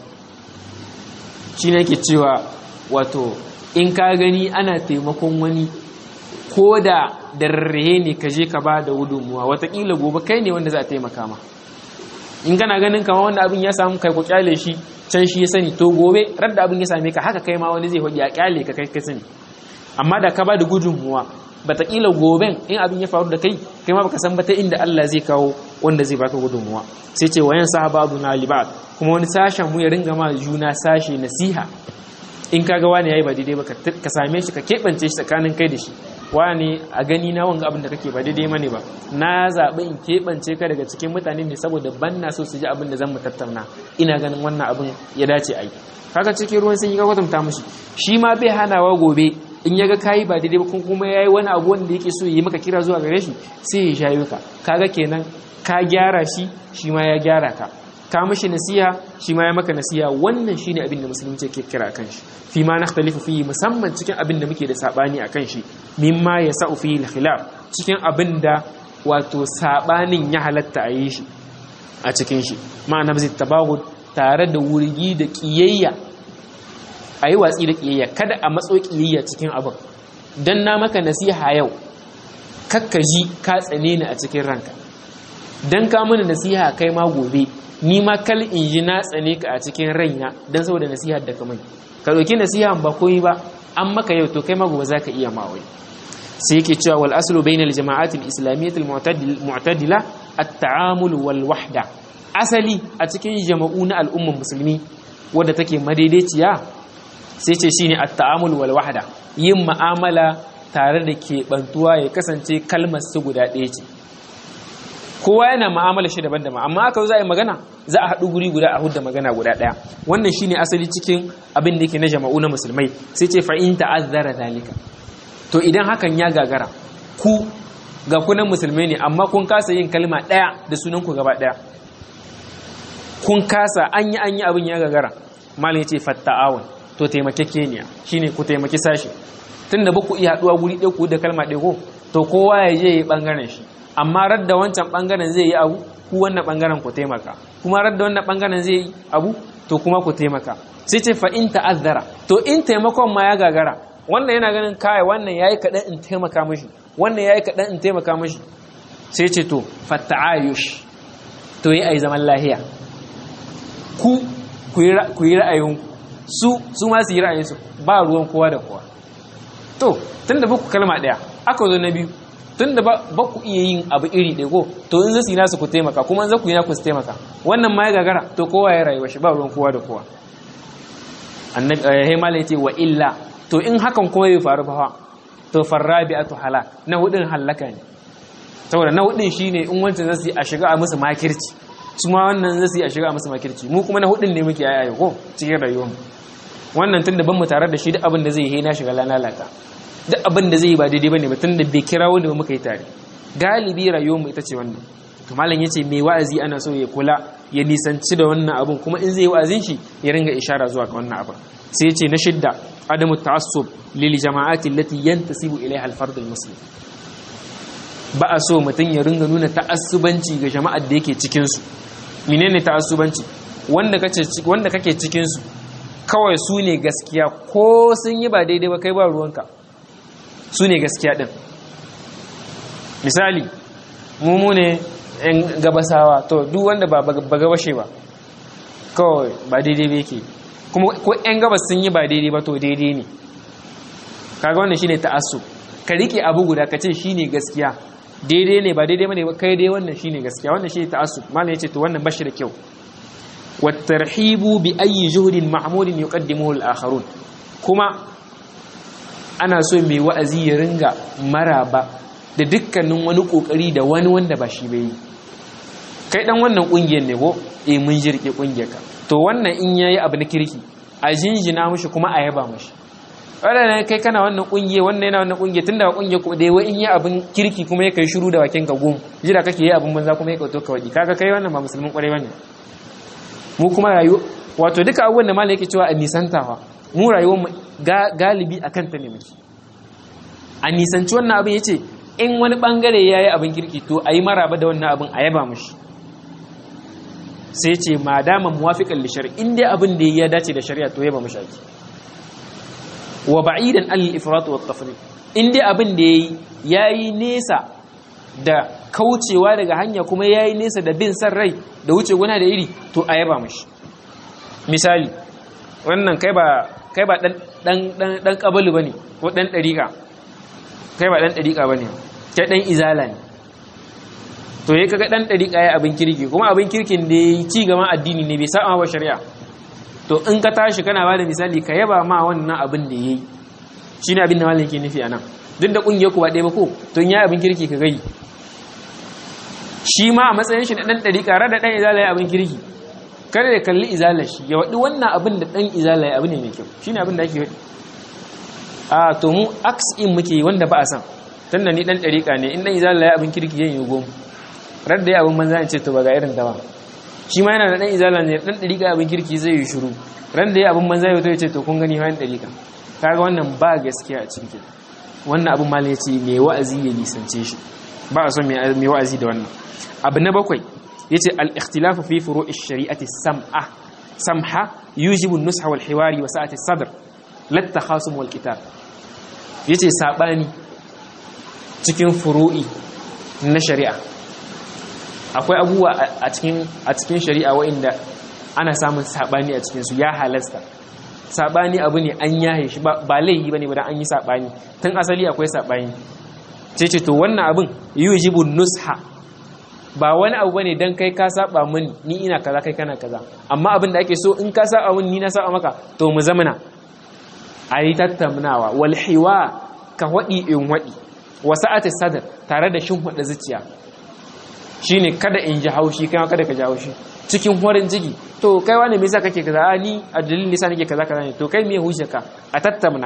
Speaker 1: shi ne ke cewa wato in ka gani ana taimakon wani ko da darrehe ne ka je ka ba da gudunmuwa watakila gobe kai ne wanda za a taimaka ma in kana ganin kama wanda abin ya samu kai ku kyale shi can shi ya sani to gobe radda abin ya same ka haka kai ma wani zai hoji a kyale ka kai ka sani amma da ka ba da gudunmuwa bataƙila goben in abin ya faru da kai kai ma baka san ba ta inda Allah zai kawo wanda zai baka gudunmuwa sai ce wayan sahabatu na libat kuma wani sashen mu ya ringa ma juna sashe nasiha in kaga wani yayi ba daidai ba ka same shi ka keɓance shi tsakanin kai da shi wani a gani na wanga abin da kake ba daidai mane ba na zaɓi in keɓance ka daga cikin mutane ne saboda ban na so su ji abin da zan mu tattauna ina ganin wannan abin ya dace a yi kaga cikin ruwan sun yi ka kwatanta mushi shi ma bai hanawa gobe in ya ga kayi ba daidai ba kuma ya yi wani abu wanda yake so yi maka kira zuwa gare shi sai ya shayo ka kaga kenan ka gyara shi shi ma ya gyara ka ka mishi nasiha shi ma ya maka nasiha wannan shine abin da musulunci ke kira kan shi fi ma nakhtalifu fi musamman cikin abin da muke da sabani akan shi mimma yasau fi al-khilaf cikin abin da wato sabanin ya halatta a yi shi a cikin shi ma'ana zai tabagud tare da wurgi da kiyayya a yi watsi da ƙiyayya kada a matso ƙiyayya cikin abin don na maka nasiha yau kakka ji ka tsane ni a cikin ranka don ka mini nasiha kai ma gobe ni ma kal in ji na tsane ka a cikin raina don saboda nasiha da kamar ka ɗauki nasiha ba koyi ba an maka yau to kai ma gobe za ka iya ma wai sai yake cewa wal aslu bainal jama'at al islamiyyah al mu'tadila at-ta'amul wal wahda asali a cikin jama'u na al'umman musulmi wadda take madaidaiciya sai ce shine at-ta'amul wal wahda yin ma'amala tare da ke bantuwa ya kasance kalmar su guda ɗaya ce kowa yana ma'amala shi daban-daban amma aka za a yi magana za a haɗu guri guda a hudda magana guda ɗaya wannan shine asali cikin abin da yake na jama'u na musulmai sai ce fa in ta'azzara zalika to idan hakan ya gagara ku ga kunan musulmai ne amma kun kasa yin kalma ɗaya da sunan ku gaba ɗaya kun kasa an yi an yi abin ya gagara malin yace fatta'awun to taimakekeniya shine ku taimaki sashi tunda ba ku iya haduwa guri ɗaya ku da kalma ɗaya ko to kowa ya je yi bangaren shi amma radda wancan bangaren zai yi abu ku wannan bangaren ku taimaka kuma radda wannan bangaren zai yi abu to kuma ku taimaka sai ce fa in ta'azzara to in taimakon ma ya gagara wannan yana ganin kai wannan yayi kadan in taimaka mishi wannan yayi kadan in taimaka mishi sai ce to fatta'ayush to yi ai zaman lahiya ku ku yi ra'ayin su su ma su yi ra'ayinsu ba ruwan kowa da kowa to tunda ba ku kalma daya aka zo na biyu tunda ba ku iya yin abu iri ɗaya ko to in zai nasu ku taimaka kuma za ku yi naku su taimaka wannan ma ya gagara to kowa ya rayuwa shi ba ruwan kowa da kowa annabi eh mala yace wa illa to in hakan kuma bai faru ba to farrabi'atu halak na hudin halaka ne saboda na hudin shine in wancan zasu yi a shiga a musu makirci su ma wannan zasu yi a shiga a musu makirci mu kuma na hudin ne muke ayaye ko cikin rayuwar mu wannan tunda ban mu tare da shi duk abin da zai yi na shiga lalaka duk abin da zai yi ba daidai bane ba tunda bai kira wanda ba muka yi tare galibi rayuwar mu ita ce wannan to malam yace mai wa'azi ana so ya kula ya nisanci da wannan abun kuma in zai yi wa'azin shi ya ringa ishara zuwa ga wannan abun sai yace na shidda adamu ta'assub lil jama'ati allati yantasibu ilaiha al-fard al-muslim ba a so mutum ya ringa nuna ta'assubanci ga jama'ar da yake cikin su menene ta'assubanci wanda kace wanda kake cikin su kawai su ne gaskiya ko sun yi ba daidai ba kai ba ruwanka su ne gaskiya din misali mu ne yan gabasawa to duk wanda ba ba gabashe ba kawai ba daidai ba yake kuma ko yan gabas sun yi ba daidai ba to daidai ne kaga wannan shine ta'assu ka rike abu guda ka ce shine gaskiya daidai ne ba daidai bane ba kai dai wannan shine gaskiya wannan shine ta'assu malam yace to wannan bashi da kyau watarhibu bi ayi juhdin mahmudin yuqaddimuhu al-akharun kuma ana so mai wa'azi ya ringa maraba da dukkanin wani kokari da wani wanda ba shi bai kai dan wannan kungiyar ne ko eh mun jirke kungiyar ka to wannan in yayi abu na kirki a jinjina mushi kuma a yaba mushi wannan kai kana wannan kungiye wannan yana wannan kungiye tunda ba kungiye ku dai wai in yi abin kirki kuma ya kai shiru da bakin ka gum jira kake yi abin banza kuma ya kauto ka wadi kaga kai wannan ba musulmin kwarai bane mu kuma rayu wato duka abubuwan da malai yake cewa a nisantawa mu rayuwar mu galibi akan ta ne muke a nisanci wannan abin yace in wani bangare yayi abin kirki to ayi maraba da wannan abin a yaba mushi sai ce madama muwafiqan li shar'i in dai abin da ya dace da shari'a to yaba mushi ake wa ba'idan al ifrat wa tafriq in dai abin da yayi yayi nesa da kaucewa daga hanya kuma yayi nesa da bin san rai da wuce gona da iri to a yaba mashi misali wannan kai ba kai ba dan dan dan dan kabalu bane ko dan dariqa kai ba dan dariqa bane kai dan izala ne to yayi kaga dan dariqa yayi abin kirki kuma abin kirkin da yayi ci gaban addini ne bai saba wa shari'a to in ka tashi kana bada misali ka yaba ma wannan abin da yayi shine abin da malamin ke nufi anan duk da kungiyar ku ba ɗaya ba ko to in yayi abin kirki ka gai shi ma a matsayin shi na ɗan ɗari ƙarar da ɗan izala ya abin kirki kada ya kalli izalar shi ya waɗi wannan abin da ɗan izala ya abu ne mai kyau shi ne abin da ake waɗi a to mu aks in muke wanda ba a san tun da ni ɗan ɗariƙa ne in ɗan izala ya abin kirki ya yi gom rar da ya abin banza in ce to ba ga irin ta ba shi ma yana da ɗan izala ne ɗan ɗariƙa abin kirki zai yi shiru ran da ya abin banza ya ya ce to kun gani bayan ɗariƙa kaga wannan ba gaskiya a cikin wannan abin ma ya ce mai wa'azi ya nisance shi ba a son mai wa'azi da wannan abu na bakwai ya ce al'ikhtilafu fi furo shari'ati sam'a samha yujibu nusha wal hiwari wa sa'ati sadr latta khasum wal kitab ya ce saɓani cikin furu'i na shari'a akwai abubuwa a cikin shari'a wa'inda ana samun saɓani a cikinsu ya halasta saɓani abu ne an yahe shi ba laihi ba ne ba an yi saɓani tun asali akwai saɓani ce ce to wannan abin yujibu nusha ba wani abu bane dan kai ka saba mini ni ina kaza kai kana kaza amma abin da ake so in ka saba mini ni na saba maka to mu zamana ayi tattaunawa wal hiwa ka wadi in wadi wasa'ati sadr tare da shin hada zuciya shine kada in ji haushi kai kada ka ji haushi cikin horin jigi to kai wani me yasa kake kaza a ni a dalilin nisa nake kaza kaza ne to kai me hujja ka a tattauna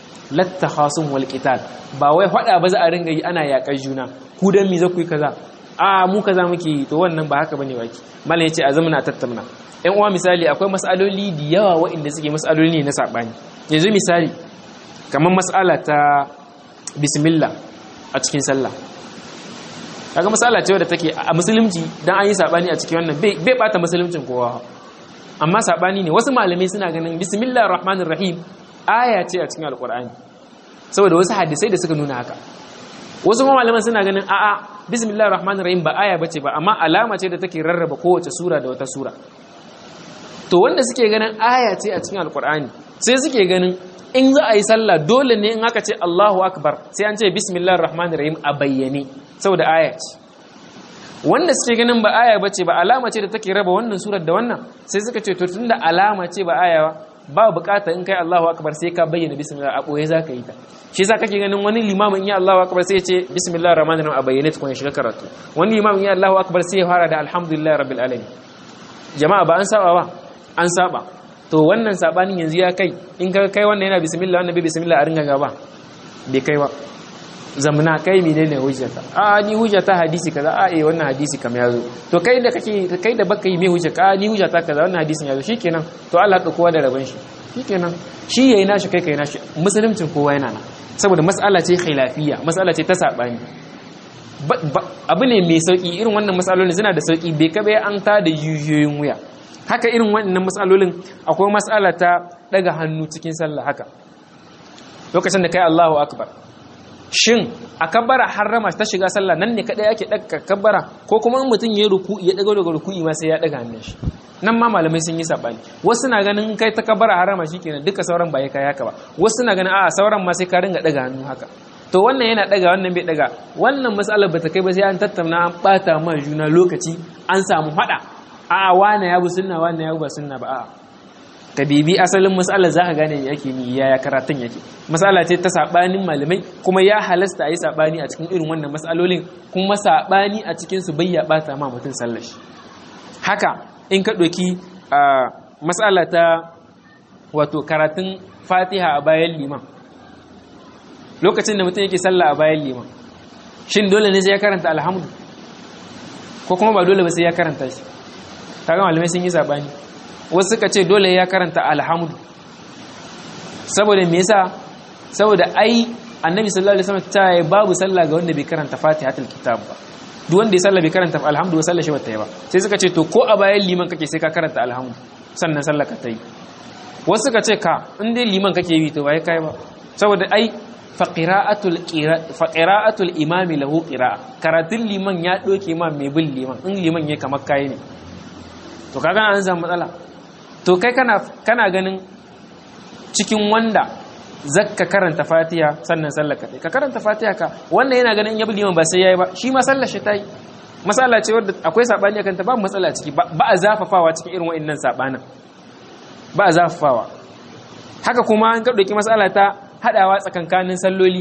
Speaker 1: latta khasum wal qital ba wai hada ba za a ringa yi ana yakar juna ku dan me za ku yi kaza a mu kaza muke yi to wannan ba haka bane baki mallan yace a zamana tattauna ɗan uwa misali akwai mas'aloli da yawa waɗanda suke mas'aloli ne na sabani yanzu misali kamar mas'ala ta bismillah a cikin sallah kaga mas'ala ce wadda take a musulunci dan an yi sabani a cikin wannan bai bai bata musuluncin kowa amma sabani ne wasu malamai suna ganin bismillahir rahmanir rahim aya ce a cikin alqur'ani saboda wasu hadisai da suka nuna haka wasu malaman suna ganin a'a bismillahir rahmanir rahim ba aya bace ba amma alama ce da take rarraba kowace sura da wata sura to wanda suke ganin aya ce a cikin alqur'ani sai suke ganin in za a yi sallah dole ne in aka ce Allahu akbar sai an ce bismillahir rahmanir rahim a bayyane saboda aya ce wanda suke ganin ba aya bace ba alama ce da take raba wannan surar da wannan sai suka ce to tunda alama ce ba aya ba bukata in kai Allahu akbar sai ka bayyana bismillah a boye zaka yi ta shi yasa kake ganin wani limamin ya Allahu akbar sai ya ce bismillahir rahmanir rahim a bayyane tukun ya shiga karatu wani limamin ya Allahu akbar sai ya fara da alhamdulillahi rabbil alamin jama'a ba an saba ba an saba to wannan sabanin yanzu ya kai in ka kai wannan yana bismillah wannan bai bismillah a ringa gaba bai kai ba zamna kai menene hujjata a ni hujjata hadisi kaza a eh wannan hadisi kam yazo to kai da kake kai da baka yi me hujja ka ni hujjata kaza wannan hadisin yazo shikenan to Allah ka kowa da rabon shi shikenan shi yayi nashi kai kai nashi musuluncin kowa yana nan saboda mas'ala ce khilafiyya mas'ala ce ta sabani abu ne mai sauki irin wannan mas'alolin suna da sauki bai kabe an ta da yuyoyin wuya haka irin wannan mas'alolin akwai mas'ala ta daga hannu cikin sallah haka lokacin da kai Allahu akbar shin a kabbara harrama ta shiga sallah nan ne kadai ake daga kabbara ko kuma in mutum ya ruku ya daga daga ruku'i ma sai ya daga hannun shi nan ma malamai sun yi sabani wasu na ganin kai ta kabbara harrama shikenan duka sauran ba ya kai haka ba wasu na ganin a'a sauran ma sai ka ringa daga hannu haka to wannan yana daga wannan bai daga wannan matsalar bata kai ba sai an tattauna an bata ma juna lokaci an samu hada a'a wane ya bu sunna wane ya bu ba sunna ba a'a ka bibi asalin matsalar za ka gane yake ni yaya karatun yake matsala ce ta saɓanin malamai kuma ya halasta a yi saɓani a cikin irin wannan matsalolin kuma saɓani a cikinsu bai ya ɓata ma mutum sallashi haka in ka ɗauki matsala ta wato karatun fatiha a bayan liman lokacin da mutum yake sallah a bayan liman shin dole ne sai ya karanta alhamdu ko kuma ba dole ba sai ya karanta shi kaga malamai sun yi saɓani wasu suka ce dole ya karanta alhamdu saboda me yasa saboda ai annabi sallallahu alaihi wasallam ta yi babu sallah ga wanda bai karanta fatihatul kitab ba duk wanda ya sallah bai karanta alhamdu ba sallah shi bata yi ba sai suka ce to ko a bayan liman kake sai ka karanta alhamdu sannan sallah ka ta yi wasu suka ce ka in dai liman kake yi to bai kai ba saboda ai faqira'atul faqira'atul imami lahu qira'a karatun liman ya doke ma mai bin liman in liman ya kamar kai ne to kaga an samu matsala to kai kana kana ganin cikin wanda zakka karanta fatiha sannan sallar ka ka karanta fatiha ka wannan yana ganin yabi liman ba sai yayi ba shi ma sallar shi tayi masala ce wadda akwai sabani akan ta ba matsala ciki ba a zafafawa cikin irin wa'annan sabanin ba a zafafawa haka kuma an ka dauki masala ta hadawa tsakankanin salloli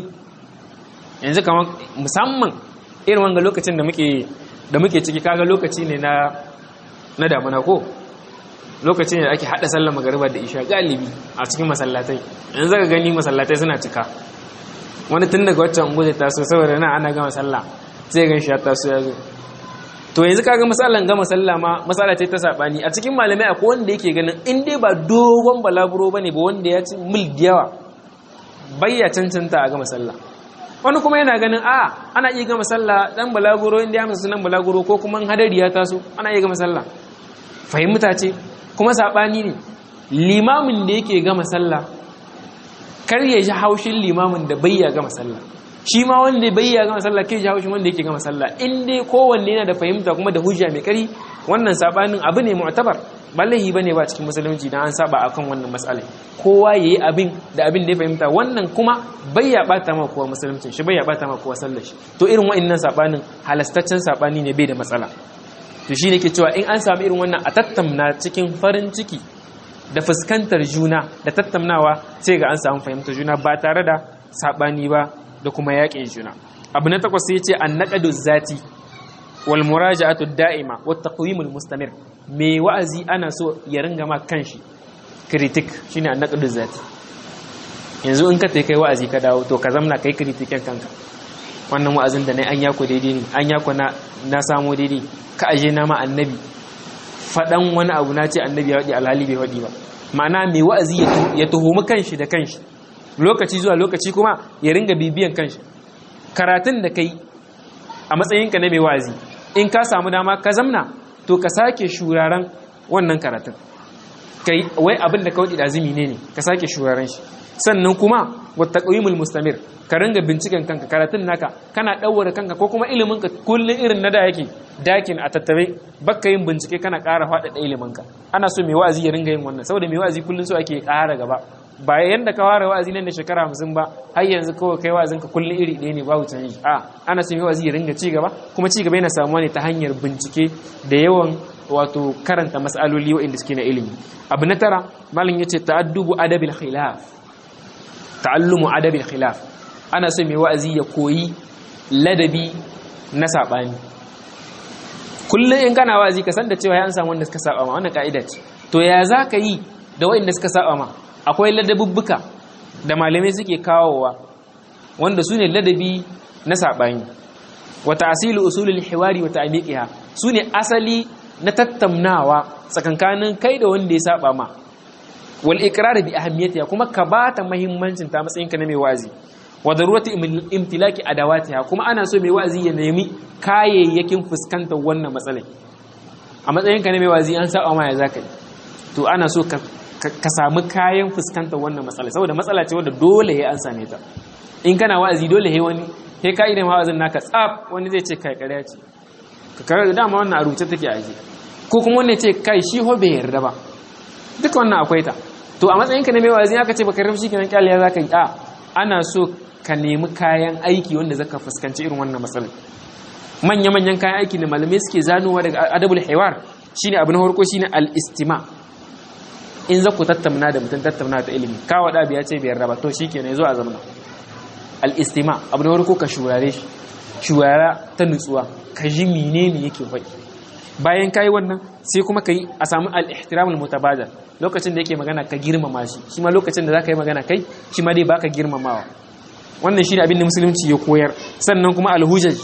Speaker 1: yanzu kamar musamman irin wanga lokacin da muke da muke ciki kaga lokaci ne na na damuna ko lokacin da ake hada sallar magariba da isha galibi a cikin masallatai yanzu zaka gani masallatai suna cika wani tun daga waccan ungu zai taso saboda na ana gama sallah sai gan shi ya taso ya zo to yanzu kaga masallan gama sallah ma masala ce ta sabani a cikin malamai akwai wanda yake ganin in dai ba dogon balaguro bane ba wanda ya ci mil da yawa bayya cancanta a gama sallah wani kuma yana ganin a ana iya gama sallah dan balaguro inda ya masa sunan balaguro ko kuma hadari ya taso ana iya gama sallah fahimta ce kuma saɓani ne limamin da yake gama sallah kar ya ji haushin limamin da bayya gama sallah shi ma wanda bayya gama sallah kai ji haushin wanda yake gama sallah in dai kowanne yana da fahimta kuma da hujja mai kari wannan saɓanin abu ne mu'tabar ba laihi bane ba cikin musulunci dan an saba akan wannan mas'alai kowa yayi abin da abin da ya fahimta wannan kuma bayya bata ma kowa musulunci shi bayya bata ma kowa sallar shi to irin wa'annan saɓanin halastaccen saɓani ne bai da matsala to shi ne ke cewa in an sami irin wannan a tattamna cikin farin ciki da fuskantar juna da tattamnawa sai ga an samu fahimtar juna ba tare da saɓani ba da kuma yaƙin juna abu na takwas sai ce an naƙadu zati wal muraja'atu da'ima wa taqwimul mustamir me wa'azi ana so ya ringa ma kanshi kritik shine an naƙadu zati yanzu in ka tai kai wa'azi ka dawo to ka zamna kai kritikin kanka wannan wa'azin da na an yako daidai ne an yako na na samu daidai ka aje na ma annabi faɗan wani abu na ce annabi ya waɗi alhali bai waɗi ba ma'ana mai wa'azi ya tuhumi kanshi da kanshi lokaci zuwa lokaci kuma ya ringa bibiyan kanshi karatun da kai a matsayinka na mai wa'azi in ka samu dama ka zamna to ka sake shuraren wannan karatun kai wai abin da ka waɗi azumi ne ne ka sake shuraren shi sannan kuma wata ƙauyimul mustamir ka ringa binciken kanka karatun naka kana ɗaura kanka ko kuma iliminka kullum irin na da yake dakin a tattare baka yin bincike kana ƙara faɗaɗa iliminka ana so mai wa'azi ya ringa yin wannan saboda mai wa'azi kullum so ake ƙara gaba ba yanda ka fara wa'azi nan da shekara hamsin ba har yanzu kawai kai wa'azin ka kullum iri ɗaya ne babu canji a ana so mai wa'azi ya ringa ci gaba kuma ci gaba yana samuwa ne ta hanyar bincike da yawan wato karanta mas'aloli waɗanda suke na ilimi abu na tara malam yace ta'addubu adabil khilaf ta'allumu adabil khilaf ana so mai wa'azi ya koyi ladabi na saɓani kullum in kana wa'azi ka san da cewa ya an samu wanda suka saba ma wannan ka'ida ce to ya za ka yi da waɗanda suka saba ma akwai ladabubbuka da malamai suke kawowa wanda su ne ladabi na saɓani wata asili usulul hiwari wata amiqiha su ne asali na tattaunawa tsakankanin kai da wanda ya saba ma wal iqrar bi ahammiyatiha kuma ka bata muhimmancin ta matsayin ka na mai wa'azi wa darurati imtilaki adawatiha kuma ana so mai wa'azi ya nemi kayayyakin fuskantar wannan matsalai a matsayin ka na mai wa'azi an saba ma ya zaka yi to ana so ka ka samu kayan fuskantar wannan matsala saboda matsala ce wadda dole ya an same ta in kana wa'azi dole he wani he ka idan wa'azin naka tsaf wani zai ce kai ƙarya ce ka karar da dama wannan a rubuce take a ji ko kuma wani ce kai shi ho bai yarda ba duka wannan akwai ta to a matsayinka na mai wa'azi aka ce baka rafi kenan kyaliya zaka yi a ana so ka nemi kayan aiki wanda zaka fuskanci irin wannan matsalar manya-manyan kayan aiki da malamai suke zanowa daga adabul hiwar shine abu na farko shine al-istima' in za ku tattauna da mutum tattauna ta ilimi kawo da biya ce biyar raba to shi ke ne zo a zamana al'istima abu da wani ko ka shurare shi shurara ta nutsuwa ka ji mine ne yake faɗi bayan ka yi wannan sai kuma ka yi a samu al'ihtiramul mutabadar lokacin da yake magana ka girmama shi shi ma lokacin da za ka yi magana kai shi ma dai baka girmamawa wannan shi ne abin da musulunci ya koyar sannan kuma alhujaj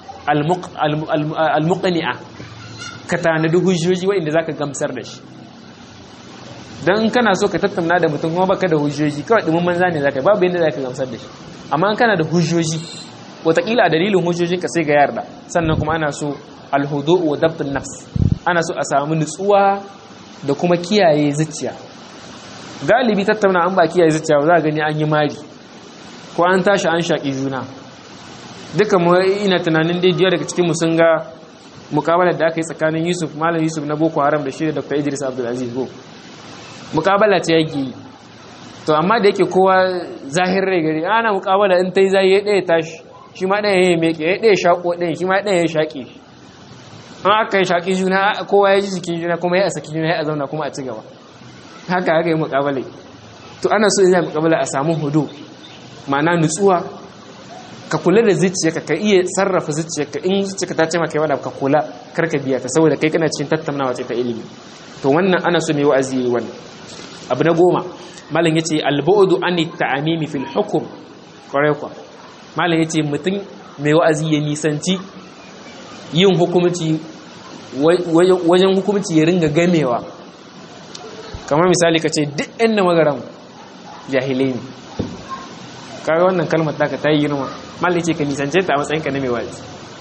Speaker 1: almuqni'a ka tanadi hujjoji waɗanda za ka gamsar da shi don in kana so ka tattauna da mutum kuma baka da hujjoji kawai dumin manza ne zaka babu yadda zaka gamsar da shi amma in kana da hujjoji wataƙila a dalilin hujjojin ka sai ga yarda sannan kuma ana so alhudu wa dabtun nafs ana so a samu nutsuwa da kuma kiyaye zuciya galibi tattauna an ba kiyaye zuciya ba za a gani an yi mari ko an tashi an shaƙi juna duka mu ina tunanin dai daga cikin mu sun ga mukabalar da aka yi tsakanin Yusuf Malam Yusuf na Boko Haram da shi da Dr. Idris Abdulaziz Go mukabala ce yake yi to amma da yake kowa zahir rai gari ana mukabala in ta yi zai ya ɗaya tashi shi ma ɗaya ya meke ya ɗaya shaƙo ɗaya shi ma ɗaya ya shaƙe an aka yi shaƙi juna kowa ya ji jikin juna kuma ya a saki juna ya a zauna kuma a ci gaba haka haka yi mukabala to ana so ina mukabala a samu hudu ma'ana nutsuwa ka kula da zuciyarka ka iya sarrafa zuciyarka in zuciyarka ta ce maka yawa ka kula karka biya ta saboda kai kana cikin tattaunawa ce ta ilimi to wannan ana so mai wa'azi yi wannan abu na goma malam ya ce albu'udu an ta'amimi fil hukum kwarai kwa malam ya ce mutum mai wa'azi ya nisanci yin hukumci wajen hukumci ya ringa gamewa kamar misali ka ce duk ɗan na magaran jahilai ne kaga wannan kalmar taka ta yi girma malam ya ce ka nisance ta a matsayinka na mai wa'azi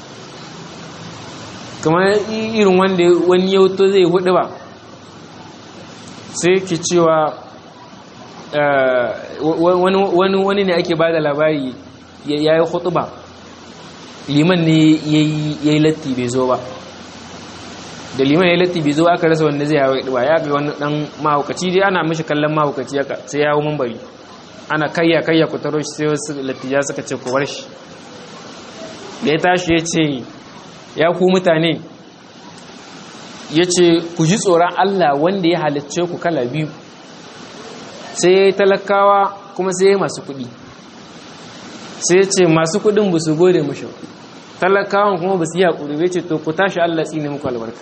Speaker 1: kamar irin wanda wani yauto zai hudu ba sai ke cewa wani ne ake ba da labari ya yi hutuba liman ne ya yi latti bai zo ba da liman ya yi latti bai zo aka rasa wanda zai hawa ba ya ga wani dan mahaukaci dai ana mashi kallon mahaukaci sai ya hau mambari ana kayya kayya ku taro shi sai wasu lattija suka ce ku bar shi da ya tashi ya ce ya ku mutane ya ce ku ji tsoron Allah wanda ya halicce ku kala biyu sai ya yi talakawa kuma sai ya yi masu kuɗi sai ya ce masu kuɗin ba su gode mashi talakawan kuma ba su yi haƙuri bai ce to ku tashi Allah tsine muku albarka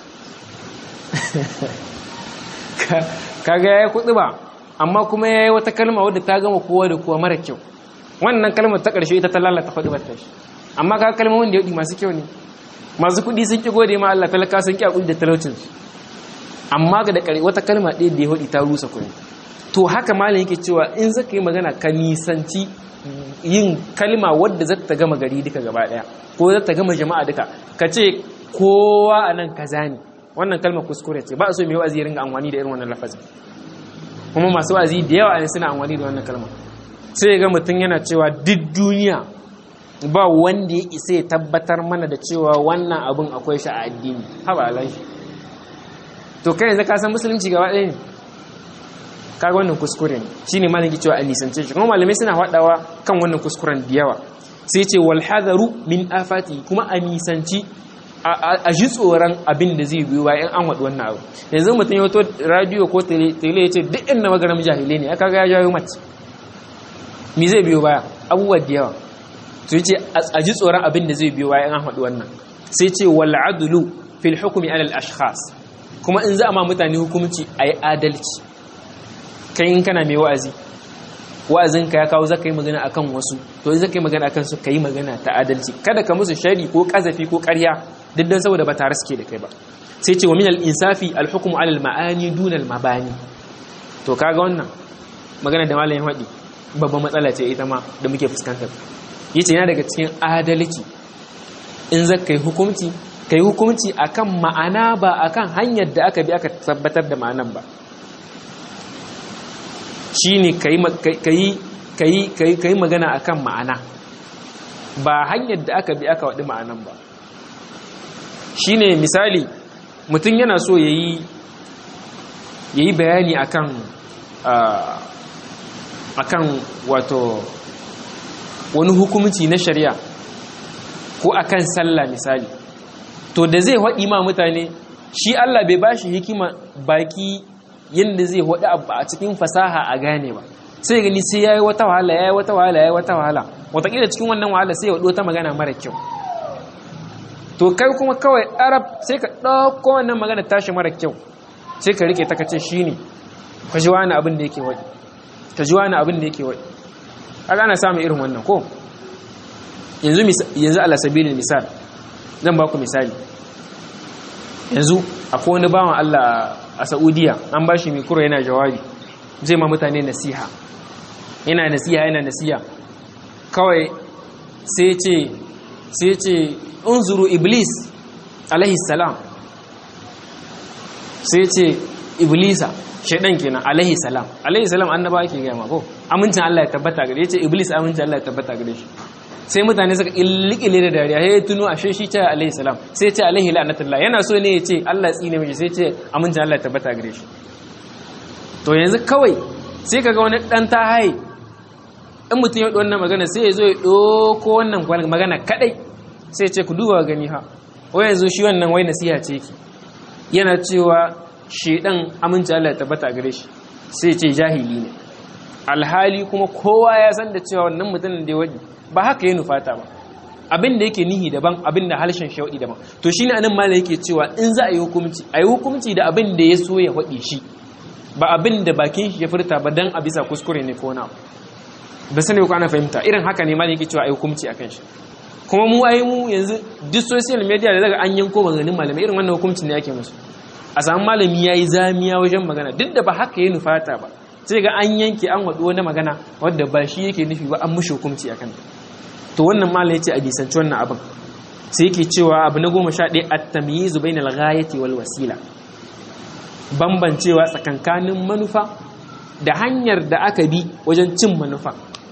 Speaker 1: kaga ya yi kuɗi ba amma kuma ya yi wata kalma wadda ta gama kowa da kowa mara kyau wannan kalmar ta ƙarshe ita ta lalata faɗi ba ta shi amma ka kalmomin da ya masu kyau ne masu kuɗi sun ki gode ma Allah talaka sun ki hakuri da talaucin amma ga da wata kalma ɗaya da ya hudi ta rusa kuɗi to haka malam yake cewa in zaka yi magana ka nisanci yin kalma wadda za ta gama gari duka gaba ɗaya ko za ta gama jama'a duka ka ce kowa a nan kaza ne wannan kalma kuskure ce ba a so mai wa'azi ya ringa amfani da irin wannan lafazin kuma masu wa'azi da yawa ne suna amfani da wannan kalma sai ga mutum yana cewa duk duniya ba wanda ya isa ya tabbatar mana da cewa wannan abin akwai shi a addini haba alai to kai yanzu ka san musulunci gaba ɗaya ne kaga wannan kuskure ne shine malami cewa a nisance shi kuma malamai suna faɗawa kan wannan kuskuren da yawa sai ce wal hadaru min afati kuma a nisanci a ji tsoron abin da zai biyo bayan an waɗi wannan abu yanzu mutum ya wato radio ko tele ya ce duk inda magaram jahilai ne aka ga ya jawo mace mi zai biyo baya abubuwa da yawa to ce a ji tsoron abin da zai biyo bayan an waɗi wannan sai ce wal adlu fil hukmi alal ashkhas kuma in za a ma mutane hukunci a yi adalci kai in kana mai wa'azi wa'azinka ya kawo zaka yi magana akan wasu to in zaka yi magana akan su ka yi magana ta adalci kada ka musu shari ko kazafi ko ƙarya duk dan saboda ba tare suke da kai ba sai ce wa min al-insafi al-hukmu ala al-ma'ani duna al-mabani to kaga wannan magana da malamin wadi babban matsala ce ita ma da muke fuskantar yace yana daga cikin adalci in zaka yi hukunci kai hukunci akan ma'ana ba akan hanyar da aka bi aka tabbatar da ma'anan ba shine ka yi magana akan ma'ana ba hanyar da aka bi aka waɗi ma'anan ba shine misali mutum yana so ya yi bayani akan akan wato wani hukumci na shari'a ko akan sallah misali to da zai waɗi ma mutane shi Allah bai bashi hikima baki yadda zai hudu abu a cikin fasaha a gane ba sai gani sai ya yi wata wahala ya yi wata wahala ya yi wata wahala watakila cikin wannan wahala sai ya hudu ta magana mara kyau to kai kuma kawai arab sai ka ɗauko wannan magana tashi mara kyau sai ka rike ta kace shi ne ka ji wani abin da yake waɗi ka ji wani abin da yake waɗi a ana samun irin wannan ko yanzu ala sabilin misal zan ba ku misali yanzu akwai wani bawan Allah a Saudiya an ba shi mikro yana jawabi zai ma mutane nasiha yana nasiha yana nasiha kawai sai ce sai ce unzuru iblis alaihi salam sai ce iblisa shaidan kenan alaihi salam alaihi salam annaba ake gaya ma ko amincin Allah ya tabbata gare ya ce iblis amincin Allah ya tabbata gare shi sai mutane suka illikile da dariya ya tuno ashe shi ce alaihi salam sai ce alaihi la'natullah yana so ne ya ce Allah ya tsine mishi sai ce amincin Allah ya tabbata gare shi to yanzu kawai sai kaga wani dan ta haye in mutum ya wannan magana sai ya zo ya doko wannan magana kadai sai ya ce ku duba gani ha wai yanzu shi wannan wai nasiha ce ki yana cewa shedan amincin Allah ya tabbata gare shi sai ya ce jahili ne alhali kuma kowa ya san da cewa wannan mutumin da ya wadi ba haka ya nufata ba abin da yake nihi daban abin da harshen shauɗi daban to shine anan malai yake cewa in za a yi hukunci a yi hukunci da abin da ya so ya faɗi shi ba abin da bakin shi ya furta ba dan a bisa kuskure ne ko na ba sani ko ana fahimta irin haka ne malai yake cewa a yi hukunci akan shi kuma mu ai mu yanzu duk social media da daga an yanko maganganun malamai irin wannan hukuncin ne ake musu a samu malami yayi zamiya wajen magana duk da ba haka ya nufata ba sai ga an yanke an waɗo wani magana wadda ba shi yake nufi ba an mushi hukunci akan ta to wannan malam yace a bisanci wannan abin sai yake cewa abu na goma sha ɗaya at-tamyizu bainal ghayati wal wasila bambancewa tsakankanin manufa da hanyar da aka bi wajen cin manufa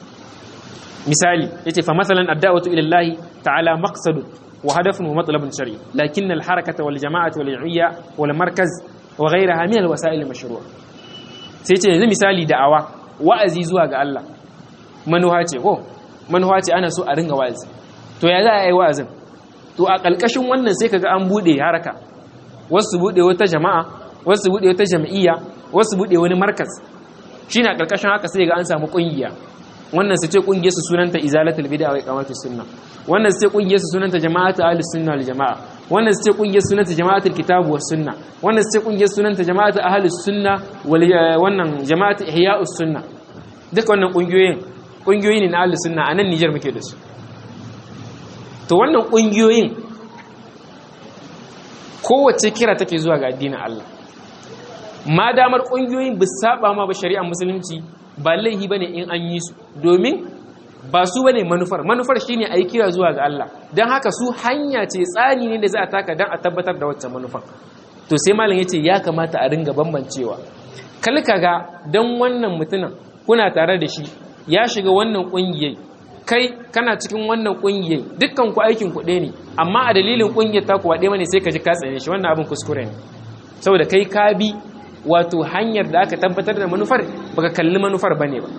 Speaker 1: misali yace fa masalan ad-da'watu ila Allah ta'ala maqsadun wa hadafun wa matlabun shar'i lakin al-harakata wal jama'atu wal 'iyya wal markaz wa ghayraha min al-wasa'il al-mashru'a sai ce yanzu misali da'awa wa'azi zuwa ga Allah manuha ce ko manuha ce ana so a ringa wa'azi to ya za a yi wa'azin to a ƙalƙashin wannan sai kaga an buɗe haraka wasu buɗe wata jama'a wasu buɗe wata jam'iyya wasu buɗe wani markas shine a ƙarƙashin haka sai ga an samu ƙungiya wannan su ce ƙungiyar su sunanta izalatul bid'a wa iqamatus sunna wannan su ce ƙungiyar su sunanta jama'atu ahlus sunna wal jama'a wannan su ce ƙungiyar sunanta jama'atul kitab was sunna wannan su ce ƙungiyar sunanta jama'atu ahlus sunna wal wannan jama'atu ihya'us sunna duka wannan ƙungiyoyin ƙungiyoyi ne na ahlus sunna a nan Nijar muke da su to wannan ƙungiyoyin kowace kira take zuwa ga addinin Allah ma damar ƙungiyoyin ba saba ma ba shari'ar musulunci ba laihi bane in an yi su domin ba su bane manufar manufar shine a yi kira zuwa ga Allah don haka su hanya ce tsari ne da za a taka don a tabbatar da wacce manufar to sai malam ya ce ya kamata a ringa bambancewa kalka ga don wannan mutumin kuna tare da shi ya shiga wannan ƙungiyar kai kana cikin wannan ƙungiyar dukkan ku aikin ku ɗaya ne amma a dalilin ƙungiyar ta kuwa ɗaya ne sai ka ji ka tsaye shi wannan abin kuskure ne saboda kai ka bi wato hanyar da aka tabbatar da manufar baka kalli manufar bane ba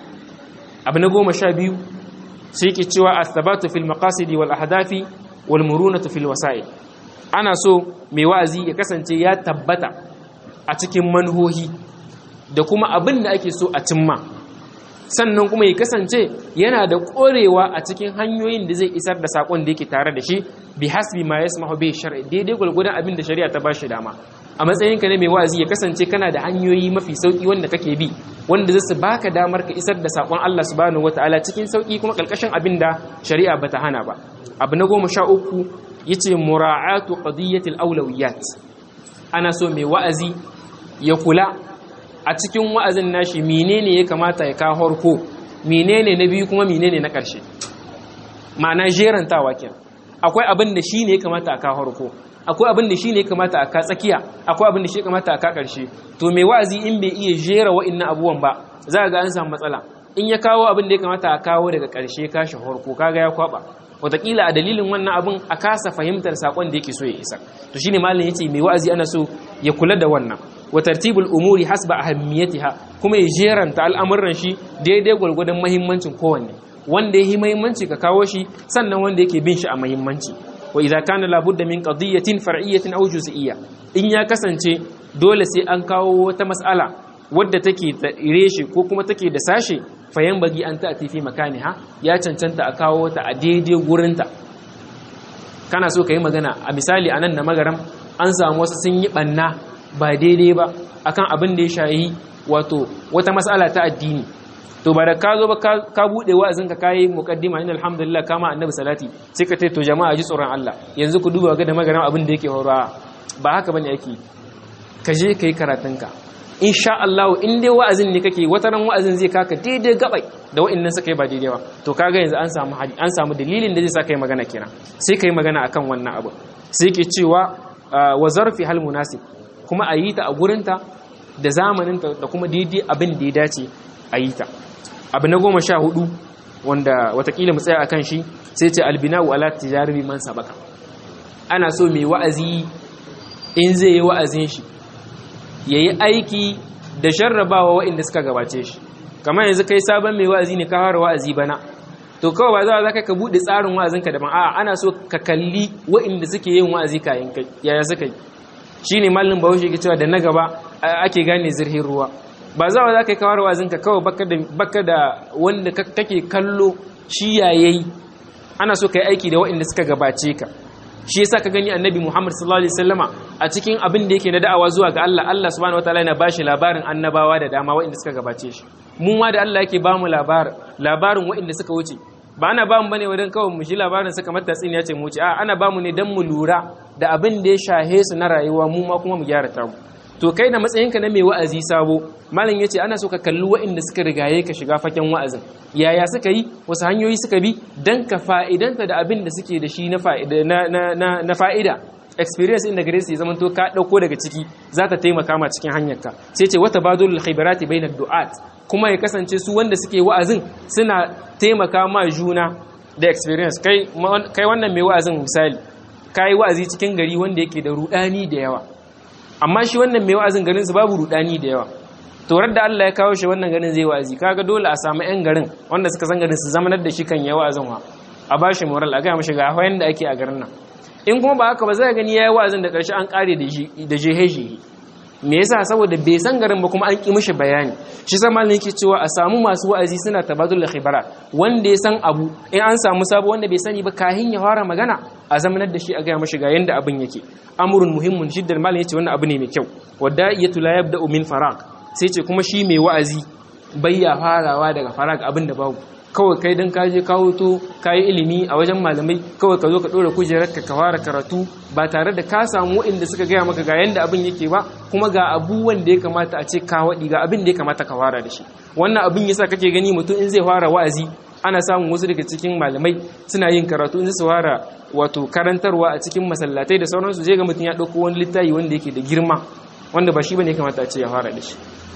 Speaker 1: abu na goma sha biyu sai ke cewa asabatu fil maqasidi wal ahdafi wal murunatu fil wasa'il ana so mai wa'azi ya kasance ya tabbata a cikin manhohi da kuma abin da ake so a cimma sannan kuma ya kasance yana da ƙorewa a cikin hanyoyin da zai isar da saƙon da yake tare da shi bi hasbi ma yasmahu bi shar'i daidai gwargwadon abin da shari'a ta bashi dama a matsayinka ne mai wa'azi ya kasance kana da hanyoyi mafi sauki wanda kake bi wanda zai baka damar ka isar da saƙon Allah subhanahu wataala cikin sauki kuma kalkashin abin da shari'a bata hana ba abu na goma sha uku yace mura'atu qadiyatil awlawiyat ana so mai wa'azi ya kula a cikin wa'azin nashi menene ya kamata ya kawo harko menene na biyu kuma menene na ƙarshe ma'ana jerantawa kenan akwai abin da shi ne ya kamata a kawo harko akwai abin da shi ne ya kamata a ka tsakiya akwai abin da shi ya kamata a ka ƙarshe to mai wa'azi in bai iya jera wa'innan abubuwan ba za ga an samu matsala in ya kawo abin da ya kamata a kawo daga ƙarshe kashi harko kaga ya kwaba wataƙila a dalilin wannan abin a kasa fahimtar saƙon da yake so ya isa to shine malam yace mai wa'azi ana so ya kula da wannan wa tartibul umuri hasba ahammiyatiha kuma ya jeranta al'amuran shi daidai gwargwadon muhimmancin kowanne wanda yake muhimmanci ka kawo shi sannan wanda yake bin shi a muhimmanci wa idza kana labudda min qadiyatin far'iyyatin aw juz'iyya in ya kasance dole sai an kawo wata mas'ala wadda take da reshe ko kuma take da sashe fayan bagi an ta'ati fi makaniha ya cancanta a kawo ta a daidai gurinta kana so ka yi magana a misali anan na magaram an samu wasu sun yi banna ba daidai ba akan abin da ya shayi wato wata mas'ala ta addini to ba da ka zo ba ka bude wa'azin ka kai muqaddima inna alhamdulillah kama annabi salati sai ka to jama'a ji tsoron Allah yanzu ku duba ga da magaran abin da yake horawa ba haka bane yake ka je kai karatunka insha Allah in dai wa'azin ne kake wata ran wa'azin zai kaka daidai gabai da wa'annan suka yi ba daidai ba to kaga yanzu an samu an samu dalilin da zai sa kai magana kenan sai kai magana akan wannan abu sai ke cewa wa zarfi hal munasib kuma a yi ta a gurinta da zamaninta da kuma daidai abin da ya dace a yi ta abu na goma sha hudu wanda watakila mu tsaya a kan shi sai ce albina'u ala tijaribi man sabaka ana so mai wa'azi in zai yi wa'azin shi ya yi aiki da sharrabawa wa'inda suka gabace shi kamar yanzu kai sabon mai wa'azi ne ka fara wa'azi bana to kawai ba za ka buɗe tsarin wa'azinka daban a'a ana so ka kalli wa'inda suke yin wa'azi kayan kai yaya suka yi shi ne mallin bahaushe ke cewa da na gaba ake gane zirhin ruwa ba za za ka yi kawar wazinka kawai baka da wanda kake kallo shi yayayi ana so ka yi aiki da waɗanda suka gabace ka shi yasa ka gani annabi Muhammad sallallahu alaihi wasallama a cikin abin da yake na da'awa zuwa ga Allah Allah subhanahu wataala yana bashi labarin annabawa da dama waɗanda suka gabace shi mu ma da Allah yake bamu labarin labarin waɗanda suka wuce ba ana bamu bane wajen kawai mu shi labarin suka mata tsini ya ce mu wuce a ana bamu ne dan mu lura da abin da ya shahe su na rayuwa mu ma kuma mu gyara ta mu to kai da matsayinka na mai wa'azi sabo malam yace ana so ka kalli waɗanda suka rigaye ka shiga faken wa'azin yaya suka yi wasu hanyoyi suka bi dan ka fa'idanta da abin da suke da shi na fa'ida na fa'ida experience inda gare su zaman to ka dauko daga ciki za ta taimaka ma cikin hanyarka sai ce wata badul khibarati baina du'at kuma ya kasance su wanda suke wa'azin suna taimaka ma juna da experience kai kai wannan mai wa'azin misali kai wa'azi cikin gari wanda yake da rudani da yawa amma shi wannan mai wa'azin garin su babu rudani da yawa torar da Allah ya kawo shi wannan garin zai wa'azi kaga dole a samu yan garin wanda suka san garin su zamanar da shi kan ya wa'azin wa a bashi moral a ga mishi ga hawayen da ake a garin nan in kuma ba haka ba zai gani yayi wa'azin da karshe an kare da shi da jeheji me yasa saboda bai san garin ba kuma an ki mishi bayani shi sa malamin yake cewa a samu masu wa'azi suna tabadul khibara wanda ya san abu in an samu sabo wanda bai sani ba kahin ya fara magana a zamanar da shi a gaya mashi ga yanda abin yake amrun muhimmun jiddar malamin yace wannan abu ne mai kyau wadda iyatu la yabda'u min faraq sai ce kuma shi mai wa'azi bayya farawa daga faraq abin da babu kawai kai dan ka je kawo to kayi ilimi a wajen malamai kawai ka zo ka dora kujerar ka fara karatu ba tare da ka samu waɗanda suka gaya maka ga yanda abin yake ba kuma ga abubuwan da ya kamata a ce ka waɗi ga abin da ya kamata ka fara da shi wannan abin yasa kake gani mutum in zai fara wa'azi ana samun wasu daga cikin malamai suna yin karatu in su fara wato karantarwa a cikin masallatai da sauransu zai ga mutum ya ɗauko wani littafi wanda yake da girma wanda ba shi bane ya kamata a ce ya fara da shi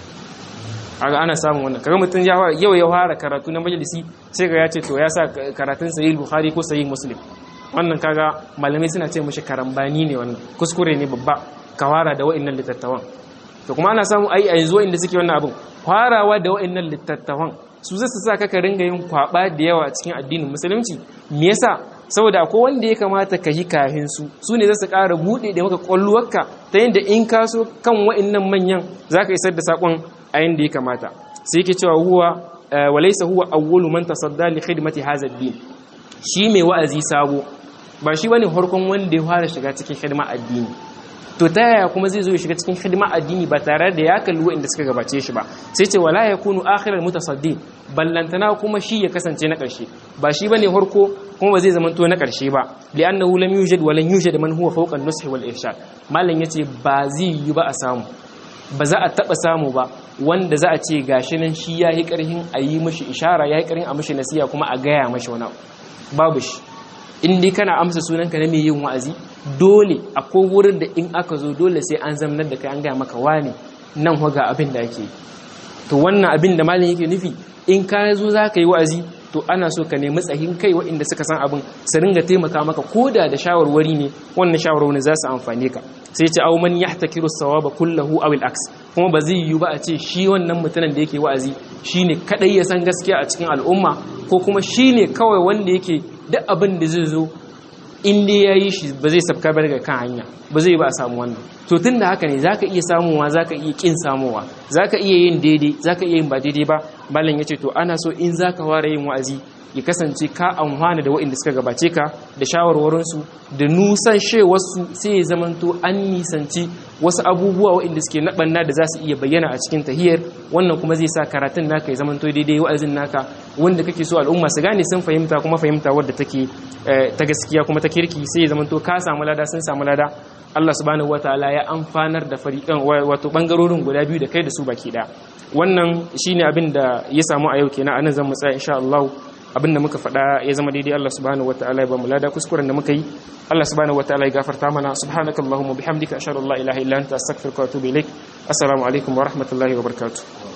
Speaker 1: aga ana samun wannan kaga mutum ya fara yau ya fara karatu na majalisi sai ga ya ce to ya sa karatun sahih bukhari ko sahih muslim wannan kaga malamai suna ce mishi karambani ne wannan kuskure ne babba ka fara da wa'annan litattawan to kuma ana samu ai a yanzu wa'anda suke wannan abin farawa da wa'annan litattawan su zai sa ka ringa yin kwaba da yawa a cikin addinin musulunci me yasa saboda akwai wanda ya kamata ka yi kahin su su ne za su ƙara buɗe da maka ƙwalluwarka ta yadda in ka so kan wa'annan manyan za ka isar da saƙon a yadda ya kamata sai yake cewa huwa walaisa huwa awwalu man tasadda li khidmati hadha ad-din shi mai wa'azi sabo ba shi bane farkon wanda ya fara shiga cikin hidima addini to ta yaya kuma zai zo ya shiga cikin hidima addini ba tare da ya kalli wa'inda suka gabace shi ba sai ce wala yakunu akhiral mutasaddi ballantana kuma shi ya kasance na ƙarshe ba shi bane farko kuma ba zai zama to na ƙarshe ba li'annahu lam yujad wa lan yujad man huwa fawqa an-nushi wal irshad mallan yace ba zai yi ba a samu ba za a taba samu ba wanda za a ce gashi nan shi yayi karhin a yi mishi ishara yayi karhin a mishi nasiha kuma a gaya mashi wani babu shi in dai kana amsa sunanka na mai yin wa'azi dole akwai wurin da in aka zo dole sai an zamanar da kai an gaya maka wane nan ga abin da ake to wannan abin da malin yake nufi in ka zo za ka yi wa'azi to ana so ka nemi tsahin kai waɗanda suka san abin su ringa taimaka maka ko da da shawarwari ne wannan shawarwari za su amfane ka sai ce au man yahtakiru sawaba kullahu aw al-aks kuma ba zai yiwu ba a ce shi wannan mutumin da yake wa'azi shine kadai ya san gaskiya a cikin al'umma ko kuma shine kawai wanda yake duk abin da zai zo in dai ya yi shi ba zai sabka ba daga kan hanya ba zai ba a samu wannan to tun da haka ne za ka iya samuwa za ka iya ƙin samuwa za ka iya yin daidai za ka iya yin ba daidai ba malam ya ce to ana so in za ka fara yin wa'azi ya kasance ka amfana da waɗanda suka gabace ka da shawarwarinsu da nusan shewarsu sai ya zamanto an nisanci wasu abubuwa waɗanda suke naɓanna da za su iya bayyana a cikin tahiyar wannan kuma zai sa karatun naka ya zamanto daidai wa'azin naka wanda kake so al'umma su gane sun fahimta kuma fahimta wadda take ta gaskiya kuma ta kirki sai ya zamanto ka samu lada sun samu lada Allah subhanahu wataala ya amfanar da fariƙan wato bangarorin guda biyu da kai da su baki ɗaya wannan shine abin da ya samu a yau kenan anan zan mu tsaya insha Allah abin da muka faɗa ya zama daidai Allah subhanahu wataala ya ba mu lada kuskuren da muka yi Allah subhanahu wataala ya gafarta mana subhanakallahumma bihamdika ashhadu an la ilaha illa anta astaghfiruka wa atubu ilaik assalamu alaikum wa rahmatullahi wa barakatuh